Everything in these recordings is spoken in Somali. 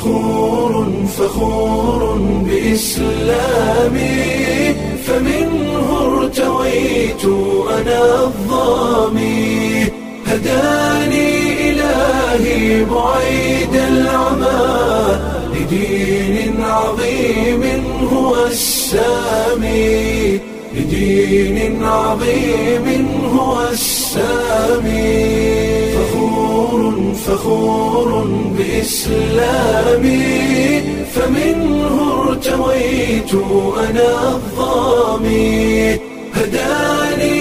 فخور فخور بإسلامي فمنه ارتويت أنا الظامي هداني إلهي بعيد العمى لدين عظيم هو السامي لدين عظيم هو السامي فخور فخور بإسلامي فمنه ارتويت أنا الظامي هداني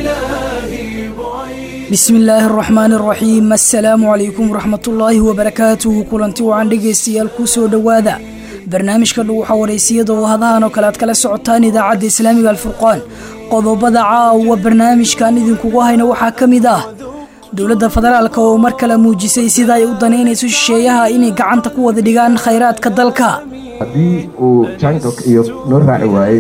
إلهي بعيد bismi illaahi araxmaani araxiim assalaamu calaykum waraxmatullaahi wabarakaatuhu kulanti wacan dhegaystayaal kuu soo dhowaada barnaamijka dhuuxa waraysiyada oo hadahan oo kale aad kala socotaan idaacadda islaamiga alfurqaan qodobada caawa barnaamijkan idinkugu hayna waxaa ka mid ah dowladda federaalka oo mar kale muujisay sida ay u danaynayso shisheeyaha inay gacanta ku wada dhigaan khayraadka dalka haddii uu jankok iyo noo raaci waayey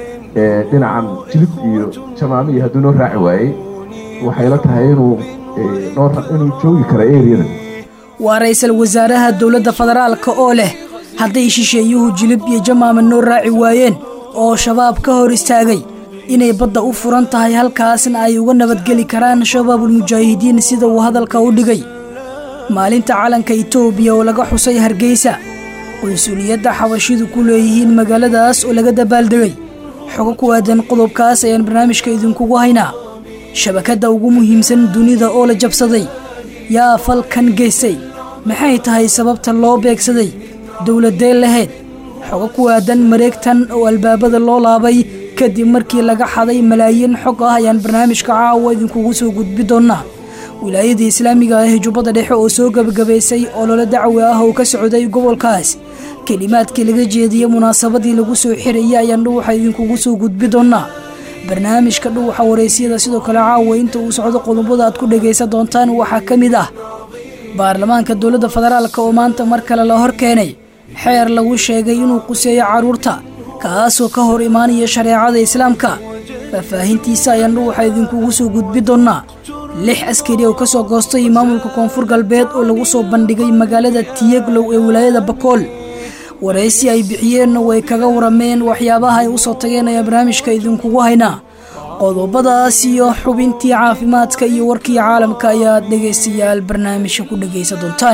ee dhinacan jilib iyo jamaamo iyo hadduu noo raaci waayey waxay la tahay inuu ee, noo ra- inuu joogi karo eriyada waa ra-iisul wasaaraha dowladda federaalka oo leh hadday shisheeyuhu jilib iyo jamaama noo raaci waayeen oo shabaab ka hor istaagay inay badda u furan tahay halkaasna ay uga nabadgeli karaan shabaabulmujaahidiin sida uu hadalka u dhigay maalinta calanka itoobiya oo laga xusay hargeysa qunsuliyadda xabashidu ku leeyihiin magaaladaas oo laga dabaaldegay xogo ku aadan qodobkaas ayaan barnaamijka idinkugu haynaa shabakadda ugu muhiimsan dunida oo la jabsaday yaa falkan geystay maxay tahay sababta loo beegsaday dowladee lahayd xogo ku aadan mareegtan oo albaabada loo laabay kadib markii laga xaday malaayiin xog ah ayaan barnaamijka caawa idinkugu soo gudbi doonaa wilaayada islaamiga ah ee jubbada dhexe oo soo gebagabaysay ololo dacwi ah oo ka socday gobolkaas kelimaadkii laga jeediyey munaasabadii lagu soo xirayay ayaan dhuuxa idinkugu soo gudbi doonaa barnaamijka dhuuxa waraysyada sidoo kale caawa inta uu socdo qodobada aad ku dhagaysan doontaan waxaa ka mid ah baarlamaanka dowladda federaalka oo maanta mar kale la hor keenay xeer lagu sheegay inuu quseeyo carruurta kaasoo ka hor imaanaya shareecada islaamka faahfaahintiisa ayaan dhuuxa idinkugu soo gudbi doonaa lix askari oo kasoo goostay maamulka koonfur galbeed oo lagu soo bandhigay magaalada tiyeglow ee wilaayada bakool waraysi ay bixiyeenna way kaga warameen waxyaabaha ay usoo tageen ayaa barnaamijka idinkugu haynaa qodobadaas iyo xubintii caafimaadka iyo warkii caalamka ayaad dhegaystayaal barnaamijka ku dhagaysan doontaan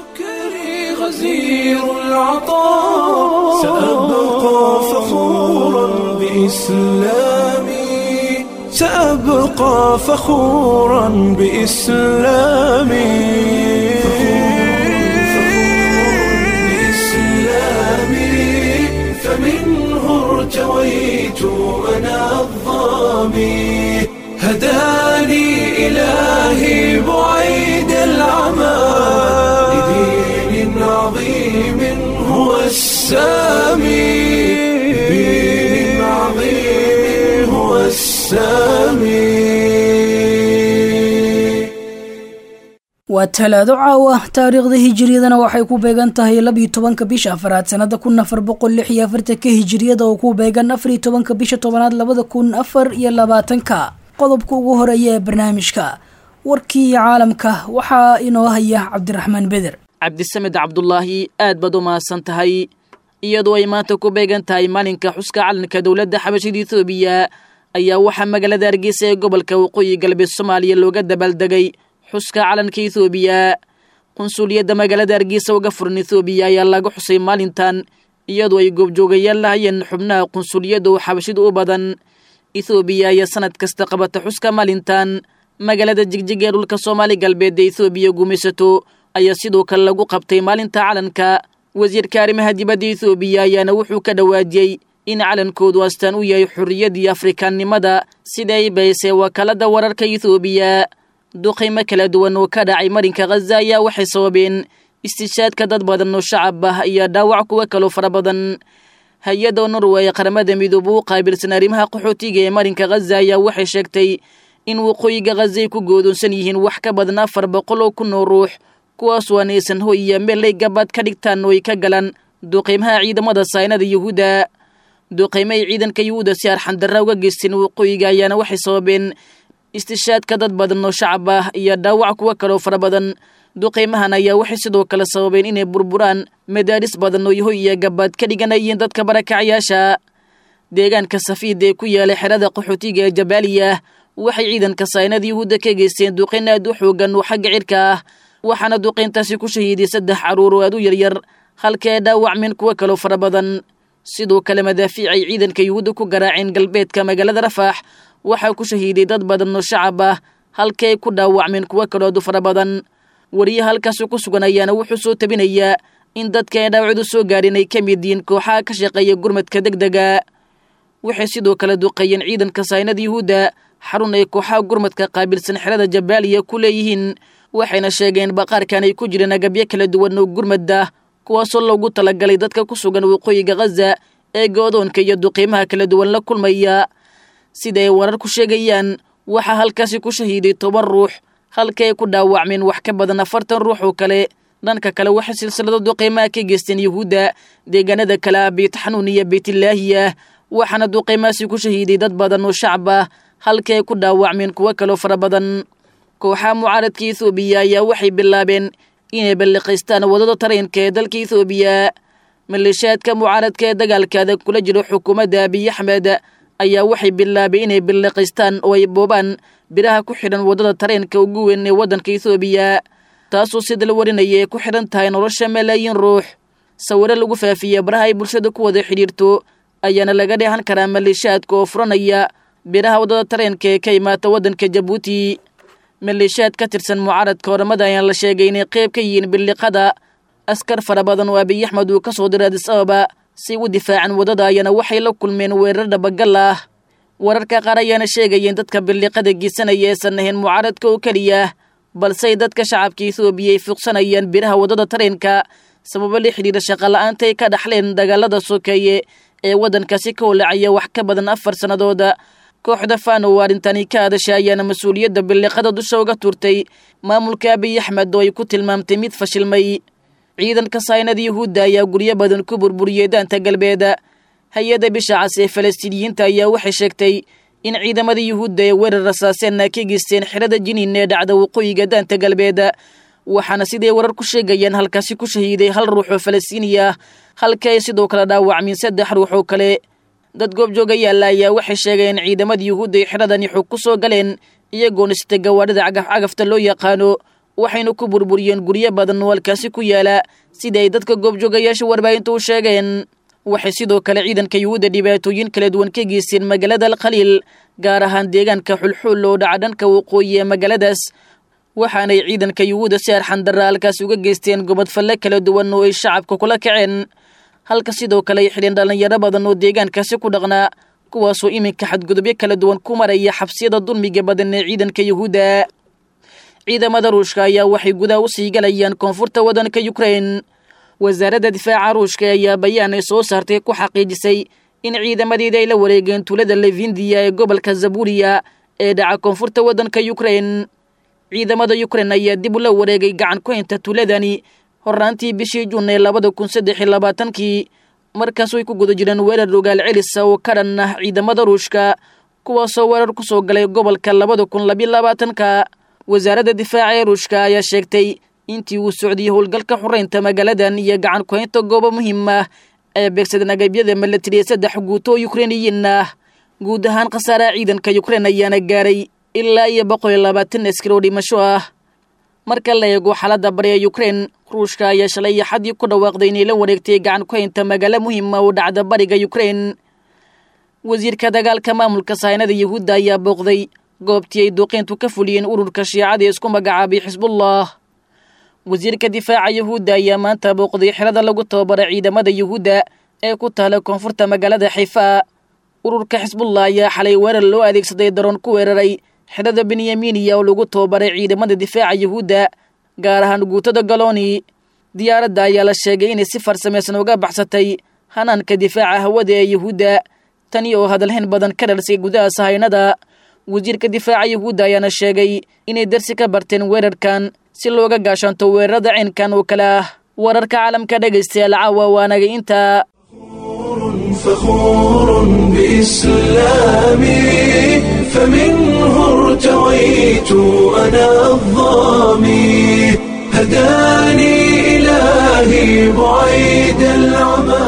شكري غزير العطاء سأبقى فخورا بإسلامي سأبقى فخورا بإسلامي بإسلامي فمنه ارتويت أنا الظامي هداني إلهي بعيد العمى لدين عظيم هو السامي لدين عظيم هو السامي waa talaado caawa taariikhda hijiriyadana waxay ku beegan tahay labiyo tobanka bisha afaraad sanada kun afar boqol lix iyo afartanka hijiriyada oo ku beegan afariyo tobanka bisha tobanaad labada kun afar iyo labaatanka qodobka ugu horeeya ee barnaamijka warkii caalamka waxaa inoo haya cabdiraxmaan beder cabdisamed cabdulaahi aad baad u mahadsan tahay iyadoo ay maanta ku beegan tahay maalinka xuska calanka dowladda xabashida etoobiya ayaa waxaa magaalada hargeysa ee gobolka waqooyi galbeed soomaaliya looga dabaaldegay xuska calanka etoobiya qunsuliyadda magaalada hargeysa uga furan etoobiya ayaa laga xusay maalintan iyadoo ay goobjoogayaal lahayeen xubnaha qunsuliyadda oo xabashida u badan ethoobiya ayaa sanad kasta qabata xuska maalintan magaalada jigjig ee dhulka soomaali galbeed ee ethoobiya gumaysato ayaa sidoo kale lagu qabtay maalinta calanka wasiirka arrimaha dibadda ethoobiya ayaana wuxuu ka dhawaajiyey in calankoodu astaan u yahay xorriyaddii afrikaannimada sida ay baysay wakaalada wararka ethoobiya duqaymo kala duwan oo ka dhacay marinka khaza ayaa waxay sababeen istishaadka dad badan oo shacab ah iyo dhaawac kuwa kaloo fara badan hay-adda norway ee qaramada midoobe u qaabilsan arrimaha qaxootiga ee marinka khaza ayaa waxay sheegtay in waqooyiga khaza ay ku goodoonsan yihiin wax ka badan afar boqol oo kun oo ruux kuwaasoo aanaysan hoy iyo meel ay gabaad ka dhigtaan oo ay ka galaan duqaymaha ciidamada saynada yuhuudda duqaymo ay ciidanka yuhuudda si arxandarra uga geysteen waqooyiga ayaana waxay sababeen istishaadka dad badan oo shacab ah iyo dhaawac kuwa kaloo fara badan duqeymahan ayaa waxay sidoo kale sababeen inay burburaan madaaris badan oo yahoy iyo gabaad ka dhiganayeen dadka barakacyaasha deegaanka safiid ee ku yaala xerada qaxootiga ee jabaaliya waxay ciidanka saynada yuhuudda ka geysteen duqeyn aad u xoogan oo xagga cirka ah waxaana duqeyntaasi ku shahiiday saddex carruur oo aad u yaryar halka ay dhaawacmeen kuwo kaloo fara badan sidoo kale madaafiic ay ciidanka yuhuudda ku garaaceen galbeedka magaalada rafaax waxaa ku shahiiday dad badan oo shacab ah halka ay ku dhaawacmeen kuwo kaloo aad u fara badan wariyaha halkaasi ku sugan ayaana wuxuu soo tabinayaa in dadka ay dhaawacdu soo gaadheen ay ka mid yihiin kooxaha ka shaqeeya gurmadka degdega waxay sidoo kale duqeeyeen ciidanka saynada yuhuudda xarun ay kooxaha gurmadka qaabilsan xerada jabaaliya ku leeyihiin waxayna sheegeen baqaarkan ay ku jireen agabyo kala duwan oo gurmadda kuwaasoo loogu talagalay dadka ku sugan waqooyiga khaza ee goodoonka iyo duqiimaha kala duwan la kulmaya sida ay warar ku sheegayaan waxaa halkaasi ku shahiiday toban ruux halka ay ku dhaawacmeen wax ka badan afartan ruux oo kale dhanka kale waxay silsilado duqiimaha ka geysteen yuhuudda deegaanada kale ah beytxanuun iyo beytlaahiya waxaana duqiimahaasi ku shahiiday dad badan oo shacab ah halka ay ku dhaawacmeen kuwo kaloo fara badan kooxaha mucaaradka ethoobiya ayaa waxay bilaabeen inay balliqaystaan waddada tareenka ee dalka ethoobiya maleeshiyaadka mucaaradka ee dagaalka adag kula jiro xukuumadda abiy axmed ayaa waxay bilaabeen inay balliqaystaan oo ay boobaan biraha ku xidhan waddada tareenka ugu weyn ee waddanka ethoobiya taasoo sida la warinaya ay ku xidhan tahay nolosha malaayiin ruux sawiro lagu faafiya baraha ay bulshada ku wada xidhiirto ayaana laga dheehan karaa maleeshiyaadka oo furanaya biraha waddada tareenka ee ka imaata waddanka jabuuti maleeshiyaad ka tirsan mucaaradka oramada ayaan la sheegay inay qayb ka yihiin billiqada askar fara badan oo abiy axmed uu ka soo diray adis ababa si u difaacan waddada ayana waxay la kulmeen weerar dhabagal ah wararka qaar ayaana sheegayeen dadka billiqada geysanaya eesan ahayn mucaaradka oo keliya balsey dadka shacabka ethoobiya ay fuuqsanayaan biraha waddada tareenka sababo la xidhiira shaqola'aanta ay ka dhaxleen dagaalada sokeeye ee waddankaasi ka holacaya wax ka badan afar sannadooda kooxda fano oo arrintani ka hadasha ayaana mas-uuliyadda billiqada dusha uga turtay maamulka abiy axmed oo ay ku tilmaamtay mid fashilmay ciidanka saynada yuhuudda ayaa guryo badan ku burburiyey daanta galbeed hay-adda bisha cas ee falastiiniyiinta ayaa waxay sheegtay in ciidamada yuhuudda ee weerar rasaaseenna ka geysteen xerada jiniin ee dhacda waqooyiga daanta galbeed waxaana siday warar ku sheegayaan halkaasi ku shahiiday hal ruux oo falastiini ah halka ay sidoo kale dhaawacmiin saddex ruux oo kale dad goobjooga yaalla ayaa waxay sheegeen in ciidamada yuhuudda ay xeradani xog ku soo galeen iyagoona sita gawaadhida cagaf-cagafta loo yaqaano waxayna ku burburiyeen guryo badan oo halkaasi ku yaala sida ay dadka goobjoogayaasha warbaahinta u sheegeen waxay sidoo kale ciidanka yuhuudda dhibaatooyin kala duwan ka geysteen magaalada alkhaliil gaar ahaan deegaanka xulxuul oo dhaca dhanka waqooyi ee magaaladaas waxaanay ciidanka yuhuudda si arxandarra halkaas uga geysteen gobodfalle kala duwan oo ay shacabka kula kaceen halka sidoo kale ay xidheen dhallinyaro badan oo deegaankaasi ku dhaqnaa kuwaasoo iminka xadgudubyo kala duwan ku maraya xabsiyada dulmiga badan ee ciidanka yuhuudda ciidamada ruushka ayaa waxay gudaha u sii galayaan koonfurta waddanka yukrain wasaaradda difaaca ruushka ayaa bayaan ay soo saartay ku xaqiijisay in ciidamadeeda ay la wareegeen tuulada levindiya ee gobolka zaburiya ee dhaca koonfurta waddanka yukrain ciidamada yukrain ayaa dib ula wareegay gacan ku haynta tuuladani horraantii bishii juun ee labada kun saddex iyo labaatankii markaas way ku guda jireen weerar rogaal celisa oo ka dhan ah ciidamada ruushka kuwaasoo weerar ku soo galay gobolka labada kun labiyo labaatanka wasaaradda difaaca ee ruushka ayaa sheegtay intii uu socdiyey howlgalka xoreynta magaaladan iyo gacan ku-haynta goobo muhiim ah ee beegsadeen agabyada milatariya saddex guuto oo yukrainiyiin ah guud ahaan khasaaraha ciidanka yukrain ayaana gaaray ilaa iyo boqol iyo labaatan askar oo dhimasho ah marka la eego xaaladda bari ee yukrain ruushka ayaa shalay axadii ku dhawaaqday inay la wareegtay gacan ku haynta magaalo muhiima oo dhacda bariga yukrain wasiirka dagaalka maamulka sahaynada yuhuudda ayaa booqday goobtii ay duqeyntu ka fuliyeen ururka shiicada ee isku magacaabay xisbullah wasiirka difaaca yuhuudda ayaa maanta booqday xerada lagu tababaray ciidamada yuhuudda ee ku taala koonfurta magaalada xifa ururka xisbullah ayaa xalay weerar loo adeegsaday daroon ku weeraray xerada benyaminiya oo lagu tababaray ciidamada difaaca yuhuudda gaar ahaan guutada galoni diyaaradda ayaa la sheegay inay si farsamaysan uga baxsatay hanaanka difaaca hawada ee yuhuudda tani oo hadalhayn badan ka dhalisay gudaha sahaynada wasiirka difaaca yuhuudda ayaana sheegay inay darsi ka barteen weerarkan si looga gaashaanto weerarada caynkan oo kale ah wararka caalamka dhegaystayaal caawa waanagay intaa فخور بإسلامي فمنه ارتويت أنا الظامي هداني إلهي بعيد العمى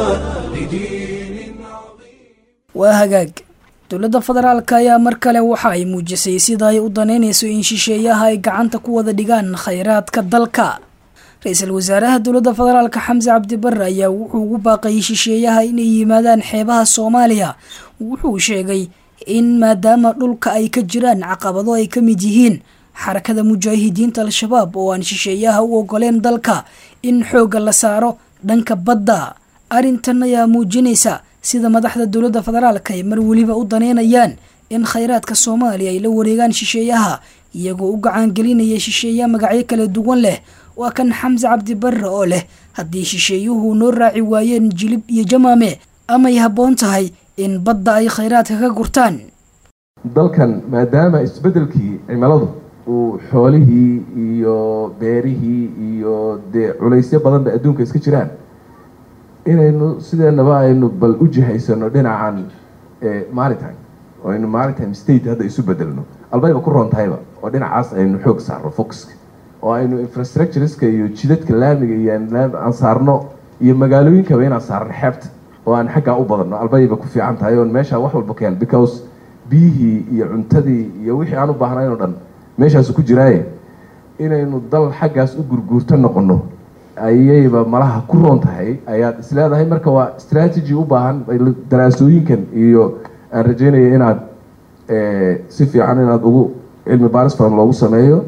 لدين waa hagaag dowladda federaalka ayaa mar kale waxa ay muujisay sida ay u danaynayso in shisheeyaha ay gacanta ku wada dhigaan khayraadka dalka ra-iisul wasaaraha dowladda federaalka xamse cabdibare ayaa wuxuu ugu baaqayay shisheeyaha inay yimaadaan xeebaha soomaaliya wuxuu sheegay in maadaama dhulka ay ka jiraan caqabado ay ka mid yihiin xarakada mujaahidiinta al-shabaab oo aan shisheeyaha u ogoleen dalka in xoogga la saaro dhanka badda arrintan ayaa muujinaysa sida madaxda dowladda federaalka ay mar weliba u daneynayaan in khayraadka soomaaliya ay la wareegaan shisheeyaha iyagoo u gacaangelinaya shisheeya magacyo kala duwan leh waa kan xamse cabdibare oo leh haddii shisheeyuhu noo raaci waayeen jilib iyo jamaame amay habboon tahay in badda ay khayraadka ka gurtaan dalkan maadaama isbeddelkii cimiladu uu xoolihii iyo beerihii iyo dee culaysyo badanba adduunka iska jiraan inaynu sideenaba aynu bal u jihaysano dhinacan maritime oo aynu maritime state hadda isu bedelno albayba ku roon tahayba oo dhinacaas aynu xoog saarno focuska oo aynu infrastructureska iyo jidadka laamiga iyo aan saarno iyo magaalooyinkaba inaan saarno xeebta oo aan xaggaa u badanno albayba ku fiican tahay oon meeshaa wax walba keen because biyihii iyo cuntadii iyo wixii aan u baahnayn oo dhan meeshaasu ku jiraaye inaynu dal xaggaas u gurguurto noqono ayayba malaha ku roon tahay ayaad isleedahay marka waa strategy u baahan daraasooyinkan iyo aan rajeynaya inaad si fiican inaad ugu cilmi baaris badan loogu sameeyo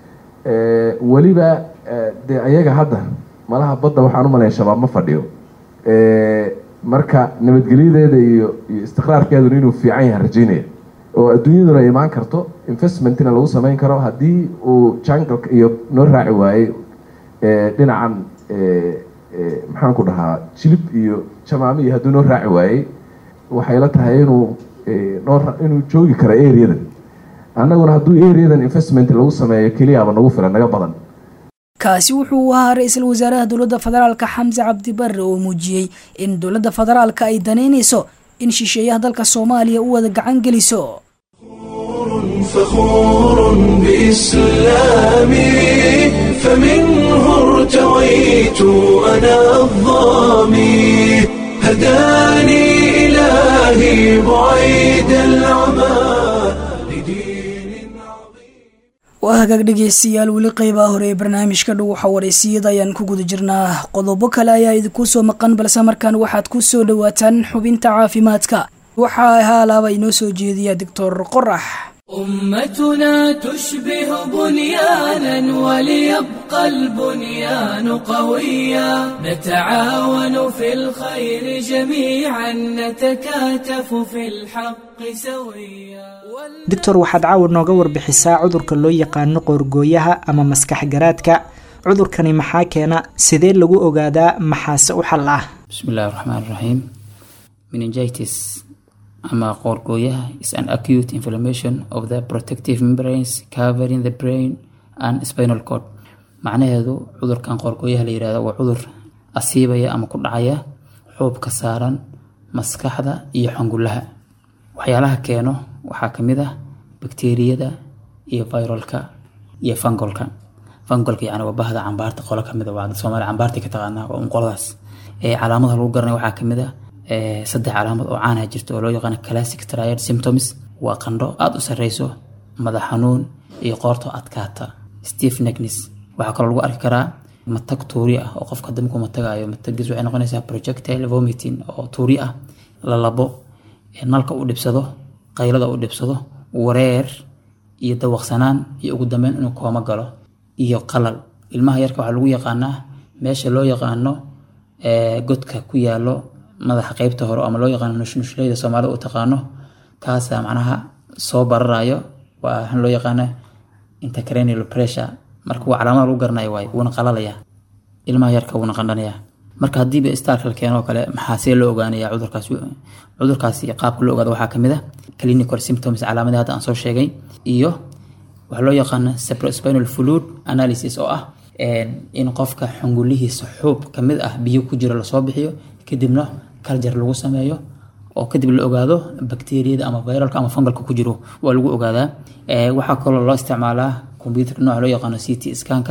weliba dee ayaga hadda malaha badda waxaan u malaya shabaab ma fadhiyo marka nabadgelyadeeda iyo iyo istiqraarkeeduna inuu fiican yahay rajeynaya oo adduunyaduna imaan karto investmentina lagu sameyn karo haddii uu jangalka iyo noo raaci waayey dhinacan maxaan ku dhahaa jilib iyo jamaami iyo hadduu noo raaci waayey waxay la tahay inuu noo inuu joogi karo areadan annaguna hadduu areadan investment lagu sameeyo keliyaaba nagu filan naga badan kaasi wuxuu ahaa ra-iisul wasaaraha dowladda federaalka xamse cabdibare oo muujiyey in dowladda federaalka ay danaynayso in shisheeyaha dalka soomaaliya u wada gacan geliso فخور بإسلامي فمنه ارتويت أنا الظامي هداني إلهي بعيد العمى لدين عظيم waa hagaag dhegeystayaal weli qeybaha hore ee barnaamijka dhow waxa wareysiyada ayaan ku guda jirnaa qodobo kale ayaa idinku soo maqan balse markaan waxaad ku soo dhowaataan xubinta caafimaadka waxaa haalaaba inoo soo jeediya doctor qorax أمتنا تشبه بنيانا وليبقى البنيان قويا نتعاون في الخير جميعا نتكاتف في الحق سويا doctor waxaad caawa nooga warbixisaa cudurka loo yaqaano qoorgooyaha ama maskax garaadka cudurkani maxaa keena sidee lagu ogaadaa maxaase u xal ah بسم الله الرحمن الرحيم meningitis ama qoorgooyaha is an acute inflammation of the protective membranes covering the brain and spinal cord macnaheedu cudurkan qoorgooyaha la yirahdo waa cudur asiibaya ama ku dhacaya xuubka saaran maskaxda iyo xangulaha waxyaalaha keeno waxaa kamid ah bakteeriyada iyo viralka iyo fangolka fangolka yani waa bahda cambaarta qolo kamid waa soomaali cambaarta ka taqaanaa waa un qoladaas ee calaamadaha lagu garanaya waxaa kamid ah saddex calaamad oo caana jirta oo loo yaqaano classic triad symptoms waa qandho aada u sareyso madax xanuun iyo qoorto adkaata steve neckness waxaa kaloo lagu arki karaa matag tuuri ah oo qofka damku matagayo matagis waxay noqonaysaa projectile vomiting oo tuuri ah lalabo nalka u dhibsado qaylada u dhibsado wareer iyo dawaqsanaan iyo ugu dambeyn inuu kooma galo iyo qalal ilmaha yarka waxaa lagu yaqaanaa meesha loo yaqaano godka ku yaalo madaxa qeybta hore ama loo yaqaano nushnushlayda soomaalida u taqaano kaasa macnaha soo bararayo waa waxaan loo yaqaana intercranial pressure marka waa calaamada lagu garanayo waay wuuna qalalaya ilmaha yarka wuuna qandhanaya marka haddiiba istaalka la keeno oo kale maxaa see loo ogaanaya cudurkaas cudurkaasi qaabka loo ogaado waxaa kamid ah clinical symptoms calaamadii hadda aan soo sheegay iyo waxaa loo yaqaana cerebrospinal fluid analysis oo ah in qofka xungulihiisa xuub kamid ah biyo ku jiro lasoo bixiyo kadibna kaljar lagu sameeyo oo kadib la ogaado bakteriyada ama viralka ama fungalka ku jiro waa lagu ogaadaa waxaa kaloo loo isticmaalaa computerka nooca loo yaqaano c t scanka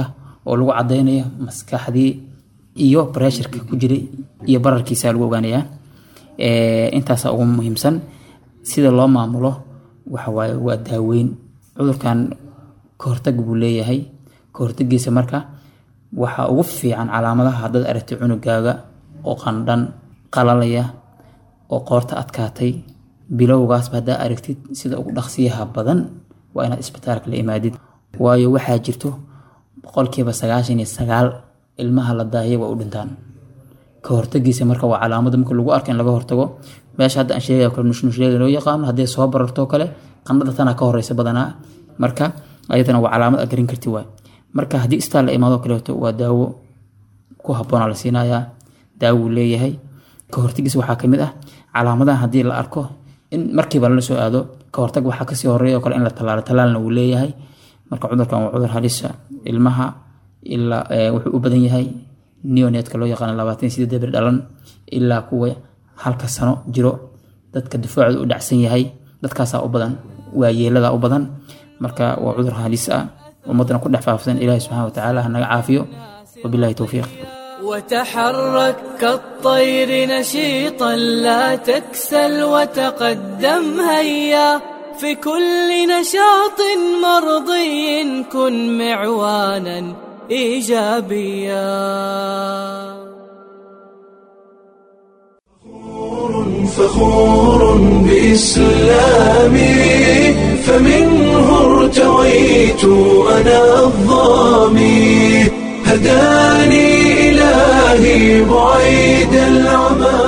oo lagu cadaynayo maskaxdii iyo breshurka ku jiray iyo bararkiisa lagu ogaanayaa intaasa ugu muhiimsan sida loo maamulo waxawaaye waa daaweyn cudurkan kahortag buu leeyahay kahortagiisa marka waxaa ugu fiican calaamadaha haddaad aragtay cunugaaga oo qandhan qalalaya oo qoorta adkaatay bilowgaasba haddaa aragtid sida ugu dhaqsiyaha badan waa inaad isbitaalka la imaadid waayo waxaa jirto boqolkiiba sagaashan iyo sagaal ilmaha la daahiyay waa u dhintaan ka hortagiisa marka waa calaamada marka lagu arko in laga hortago meesha hadda aan sheegaya kale nushnushleeda loo yaqaano hadday soo barartoo kale qandhada tanaa ka horeysa badanaa marka ayadana waa calaamad aad garin karti waay marka haddii isbitaal la imaado kaleeto waa daawo ku habboonaa la siinayaa daawuu leeyahay ka hortagiisa waxaa kamid ah calaamadaha haddii la arko in markiiba lala soo aado ka hortag waxaa kasii horeeya oo kale in la tallaalo tallaalna wuu leeyahay marka cudurkan waa cudur halisa ilmaha ilaa wuxuu u badan yahay neonetka loo yaqaano labaatan iyo sideed bir dhalan ilaa kuwa halka sano jiro dadka difaacooda u dhacsan yahay dadkaasaa u badan waa yeelada u badan marka waa cudur halis ah ummadana ku dhex faafsan ilaahi subxana watacaala ha naga caafiyo wabillahi towfiiq وتحرك كالطير نشيطا لا تكسل وتقدم هيا في كل نشاط مرضي كن معوانا ايجابيا فخور بإسلامي فمنه ارتويت أنا الظامي هداني إلهي بعيد العمى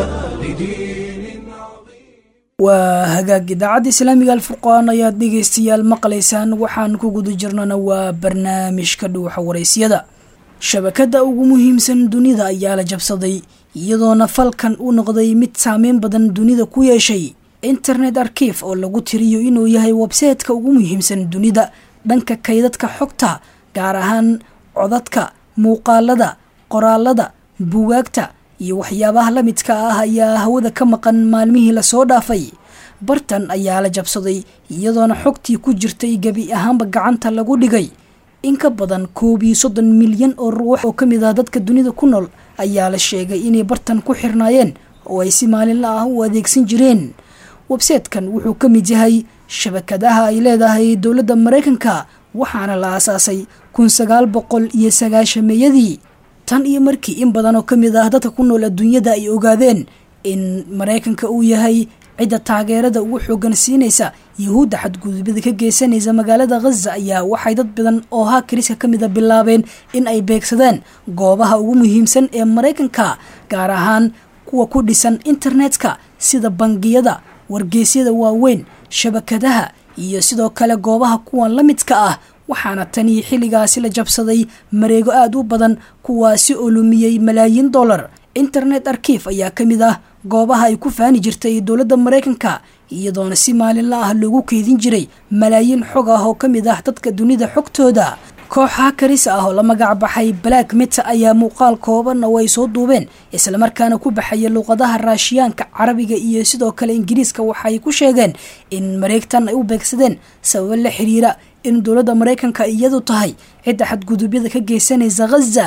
لدين عظيم waa hagaag idaacadda islaamiga alfurqaan ayaad dhegaystayaal maqlaysaan waxaan ku guda jirnana waa barnaamijka dhuuxa waraysyada shabakadda ugu muhiimsan dunida ayaa la jabsaday iyadoona falkan u noqday mid saameyn badan dunida ku yeeshay internet arkiif oo lagu tiriyo inuu yahay websaytka ugu muhiimsan dunida dhanka kaydadka xogta gaar ahaan codadka muuqaalada qoraalada buugaagta iyo waxyaabaha la midka ah ayaa hawada ka maqan maalmihii lasoo dhaafay bartan ayaa la jabsaday iyadoona xogtii ku jirtay gebi ahaanba gacanta lagu dhigay in ka badan koob iyo soddon milyan oo ruux oo ka mid ah dadka dunida ku nool ayaa la sheegay inay bartan ku xirnaayeen oo ay si maalinla ah u adeegsan jireen websaytekan wuxuu ka mid yahay shabakadaha ay leedahay dowladda maraykanka waxaana la aasaasay kun sagaal boqol iyo sagaashameeyadii tan iyo markii in badan oo ka mid ah dadka ku nool adduunyada ay ogaadeen in maraykanka uu yahay cidda taageerada ugu xoogan siinaysa yahuudda xadgudubada ka geysanaysa magaalada khaza ayaa waxay dad badan oo hakariska ka mida bilaabeen in ay beegsadeen goobaha ugu muhiimsan ee maraykanka gaar ahaan kuwa ku dhisan internetka sida bangiyada wargeysyada waaweyn shabakadaha iyo sidoo kale goobaha kuwan la midka ah waxaana tanii xilligaasi la jabsaday mareego aada u badan kuwaasi oo lumiyey malaayiin dollar internet arkiif ayaa ka mid ah goobaha ay ku faani jirtay dowladda maraykanka iyadoona si maalinla ah loogu keydin jiray malaayiin xog ah oo ka mid ah dadka dunida xogtooda koox hakaris ah oo la magac baxay black mita ayaa muuqaal kooban oo ay soo duubeen islamarkaana ku baxaya luuqadaha raashiyaanka carabiga iyo sidoo kale ingiriiska waxay ku sheegeen in mareegtan ay u beegsadeen sababo la xiriira in dowladda maraykanka iyadu tahay cidda xadgudubyada ka geysanaysa khaza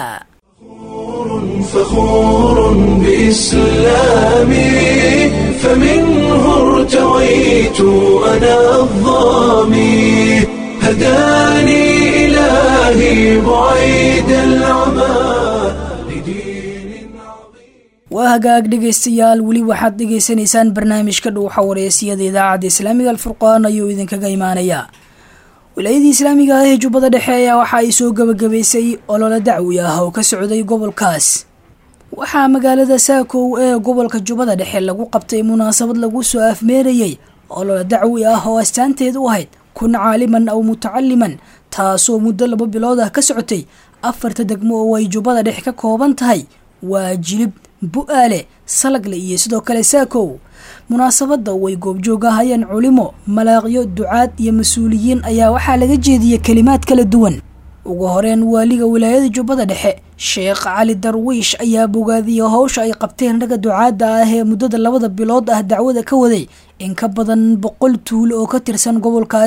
فخور بإسلامي فمنه ارتويت أنا الظامي هداني إلهي بعيد العمى لدين عظيم waa hagaag dhegaystayaal weli waxaad dhegaysanaysaan barnaamijka dhuuxa wareysiyada idaacadda islaamiga alfurqaan ayuu idinkaga imaanayaa wilaayadii islaamiga ah ee jubbada dhexe ayaa waxa ay soo gabagabaysay olole dacwi ah oo ka socday gobolkaas waxaa magaalada saakow ee gobolka jubbada dhexe lagu qabtay munaasabad lagu soo afmeerayey olole dacwi ah oo astaanteed u ahayd kun caaliman aw mutacaliman taasoo muddo laba bilood ah ka socotay afarta degmo oo ay jubbada dhexe ka kooban tahay waa jilib bu-aale salagle iyo sidoo kale saakow munaasabadda way goobjoog ahayeen culimo malaaqyo ducaad iyo mas-uuliyiin ayaa waxaa laga jeediyey kelimaad kala duwan ugu horeen waaliga wilaayada jubbada dhexe sheekh cali darwiish ayaa bogaadiyey howsha ay qabteen ragga ducaadda ah ee muddada labada bilood ah dacwada ka waday in ka badan boqol tuulo oo ka tirsan gobolkaas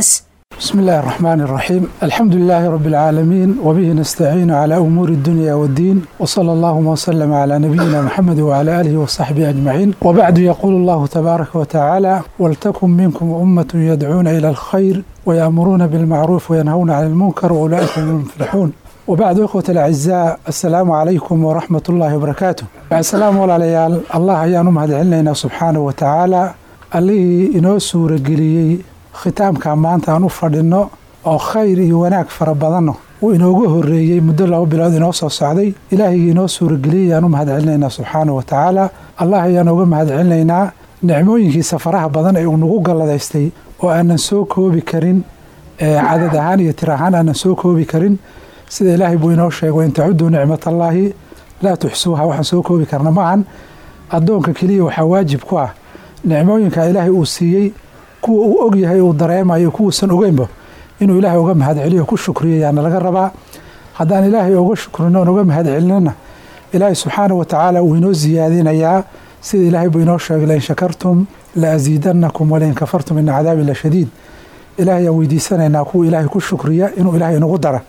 بسم الله الرحمن الرحيم الحمد لله رب العالمين وبه نستعين على أمور الدنيا والدين وصلى الله وسلم على نبينا محمد وعلى آله وصحبه أجمعين وبعد يقول الله تبارك وتعالى ولتكن منكم أمة يدعون إلى الخير ويأمرون بالمعروف وينهون عن المنكر وأولئك هم المفلحون وبعد إخوة الأعزاء السلام عليكم ورحمة الله وبركاته بعد السلام والعليال الله يانم هذا علينا سبحانه وتعالى اللي إنو سورة قليي khitaamka maanta aan u fadhinno oo khayr iyo wanaag fara badanno uu inoogu horreeyey muddo laba bilood inoo soo socday ilaahigii inoo suurageliyay ayaan u mahad celinaynaa subxaana wa tacaala allah ayaan uga mahad celinaynaa nicmooyinkiisa faraha badan ee uu nagu galladaystay oo aanan soo koobi karin cadad ahaan iyo tir ahaan aanan soo koobi karin sida ilaahay buu inoo sheego in tacuduu nicmatallaahi laa tuxsuuha waxaan soo koobi karna maahan addoonka keliya waxaa waajib ku ah nicmooyinka ilaahay uu siiyey kuwa uu og yahay uu dareemayo kuwuusan ogeynba inuu ilaahay uga mahad celiyo ku shukriyo yaana laga rabaa haddaan ilaahay uga shukrino oon uga mahad celinana ilaahay subxaana wa tacaala uu inoo siyaadinayaa sida ilaahay buu inoo sheegay lain shakartum la asiidanakum walain kafartum ina cadaabi la shadiid ilaahay aan weydiisanaynaa kuwa ilaahay ku shukriya inuu ilaahay inagu dara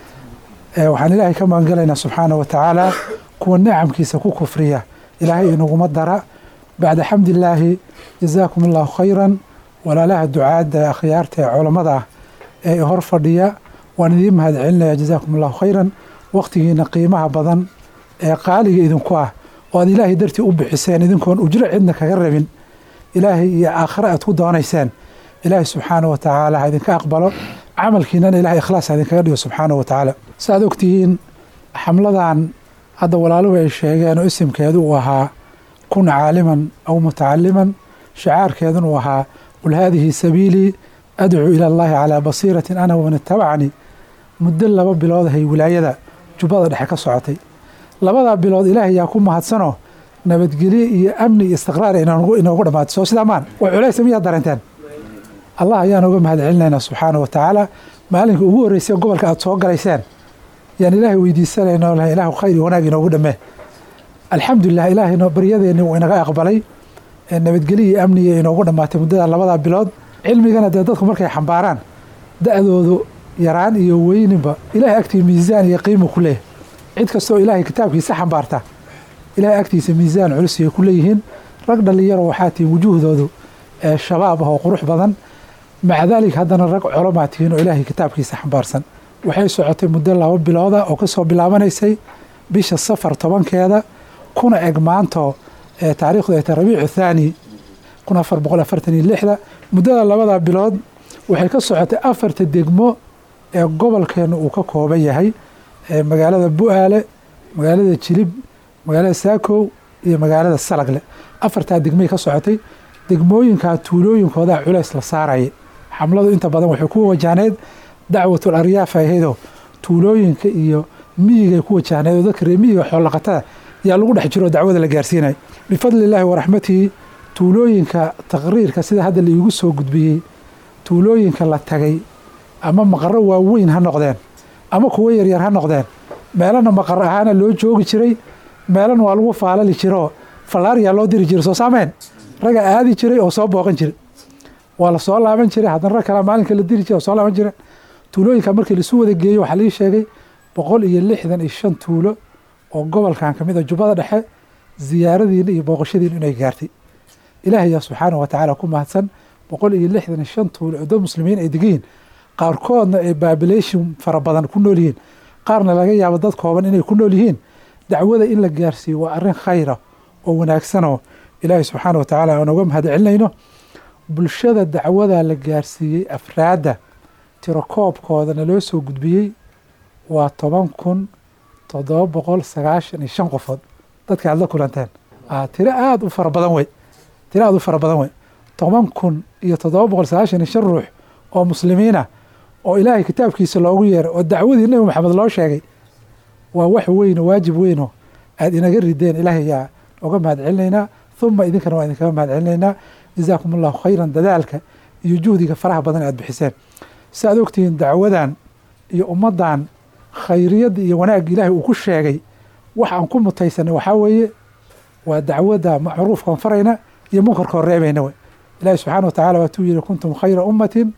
waxaan ilaahay ka magangalaynaa subxaana wa tacaala kuwa nicamkiisa ku kufriya ilaahay inaguma dara bacda xamdillaahi jazaakum allahu khayran walaalaha ducaadda akhyaarta ee culammada ah ee hor fadhiya waan idiin mahad celinaya jazaakum allahu khayran wakhtigiina qiimaha badan ee qaaliga idinku ah oo aad ilaahay dartii u bixiseen idinkoon ujro cidna kaga rabin ilaahay iyo aakhare aad ku doonayseen ilaahay subxaana wa tacaala ha idinka aqbalo camalkiinana ilahay ikhlaas ha idinkaga dhigo subxaana wa tacaala saaad ogtihiin xamladan hadda walaaluhu ay sheegeen oo isimkeedu uu ahaa kun caaliman aw mutacaliman shacaarkeedun uu ahaa qul haadihi sabiilii adcuu ila allahi calaa basiiratin ana waman itabacanii muddo laba bilood ahay wilaayada jubbada dhexe ka socotay labadaa bilood ilaahay yaa ku mahadsanoo nabadgelye iyo amni iyo istiqraar inoogu dhammaatay soo sidaa maan waa culaysa miyaad dareenteen allah ayaan uga mahad celinaynaa subxaana wa tacaala maalinka ugu horreysay gobolka aad soo galayseen yaan ilaahay weydiisanayna lahay ilaahu khayr iyo wanaag inoogu dhammee alxamdulilah ilaahayno baryadeenni wuu inaga aqbalay nabadgelyo iyo amniga inoogu dhammaatay muddada labadaa bilood cilmigana dee dadku markay xambaaraan da-doodu yaraan iyo weyninba ilaahay agtii miisaan iyo qiimu ku leeyahy cid kastoo ilaahay kitaabkiisa xambaarta ilaahay agtiisa miisaan culusiyay ku leeyihiin rag dhalinyaro waxaa tihiin wujuuhdoodu shabaab ah oo qurux badan maca daalik haddana rag colomaa tihiin oo ilaahay kitaabkiisa xambaarsan waxay socotay muddo laba bilooda oo kasoo bilaabanaysay bisha safar tobankeeda kuna eg maanto taarikhdu ay tahay rabiicu thaani kun afar boqol afartan iyo lixda muddada labada bilood waxay ka socotay afarta degmo ee gobolkeenu uu ka kooban yahay magaalada bu-aale magaalada jilib magaalada saakow iyo magaalada salagle afartaa degmay ka socotay degmooyinkaa tuulooyinkoodaa culays la saaraya xamladu inta badan waxay ku wajahneed dacwatul aryaaf ahaydoo tuulooyinka iyo miyigay ku wajahneed oo dadka reer miyiga xoolaqatada yaa lagu dhex jiro dacwada la gaarsiinaya bifadli illaahi waraxmatihi tuulooyinka taqriirka sida hadda laiigu soo gudbiyey tuulooyinka la tagay ama maqaro waaweyn ha noqdeen ama kuwo yaryar ha noqdeen meelana maqaro ahaana loo joogi jiray meelana waa lagu faalali jiroo fallaariyaa loo diri jiray soo saameen raga aadi jiray oo soo booqan jiray waa la soo laaban jiray haddana rag kale maalinka la diri jiray oo soo laaban jireen tuulooyinka markii laisu wada geeyo waxaa lii sheegay boqol iyo lixdan iyo shan tuulo oo gobolkan ka mid a jubbada dhexe ziyaaradiina iyo booqashadiina inay gaartay ilaahay yaa subxaana wa tacaala ku mahadsan boqol iyo lixdan iyo shan tuulo oo dad muslimiin ay degayiin qaarkoodna ay babilation fara badan ku nool yihiin qaarna laga yaabo dad kooban inay ku nool yihiin dacwada in la gaarsiiyo waa arrin khayra oo wanaagsanoo ilaahay subxaana wa tacaala aan uga mahad celinayno bulshada dacwada la gaarsiiyey afraadda tirakoobkoodana loo soo gudbiyey waa toban kun toddoba boqol sagaashan iyo shan qofood dadka aad la kulanteen tiro aada u fara badan wey tiro aada u fara badan wey toban kun iyo toddoba boqol sagaashan iyo shan ruux oo muslimiina oo ilaahay kitaabkiisa loogu yeeray oo dacwadii nebi maxamed loo sheegay waa wax weyn oo waajib weynoo aada inaga rideen ilaahay yaa oga mahad celinaynaa huma idinkana waa idinkaga mahad celinaynaa jazaakum allahu khayran dadaalka iyo juhdiga faraha badan aad bixiseen si aad ogtihiin dacwadan iyo ummaddan khayriyadda iyo wanaagga ilaahay uu ku sheegay wax aan ku mutaysanay waxaa weeye waa dacwadda macruufkaan farayna iyo munkarkoo reebayna wey ilaahi subxaana wa tacala waatuu yihi kuntum khayra ummatin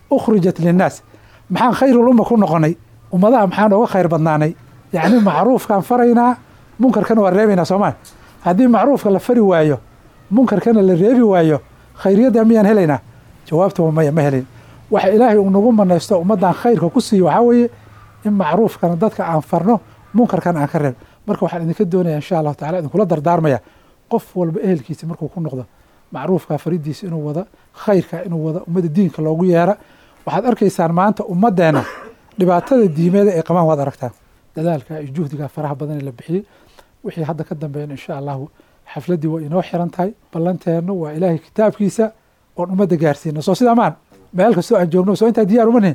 ukhrijat linnaas maxaan khayrul umma ku noqonay ummadaha maxaan oga khayr badnaanay yacni macruufkaan faraynaa munkarkana waa reebaynaa soomaa haddii macruufka la fari waayo munkarkana la reebi waayo khayriyadda miyaan helaynaa jawaabta waa maya ma helayn waxa ilaahay uu nagu manaysto ummaddan khayrka ku siiyo waxaa weeye in macruufkana dadka aan farno munkarkana aan ka reeb marka waxaan idinka doonaya insha allahu tacala idinkula dardaarmaya qof walba ehelkiisa markuu ku noqdo macruufka faridiisa inuu wada khayrka inuu wada ummadda diinka loogu yeera waxaad arkaysaan maanta ummaddeena dhibaatada diimeeda ay qabaan waad aragtaan dadaalka iyo juhdiga faraha badan ee la bixiyey wixii hadda ka dambeeyana insha allahu xafladdii waa inoo xiran tahay ballanteenna waa ilaahay kitaabkiisa oon ummadda gaarsiina soo sidaa maan meel kastoo aan joogno soo intaa diyaar uma nihin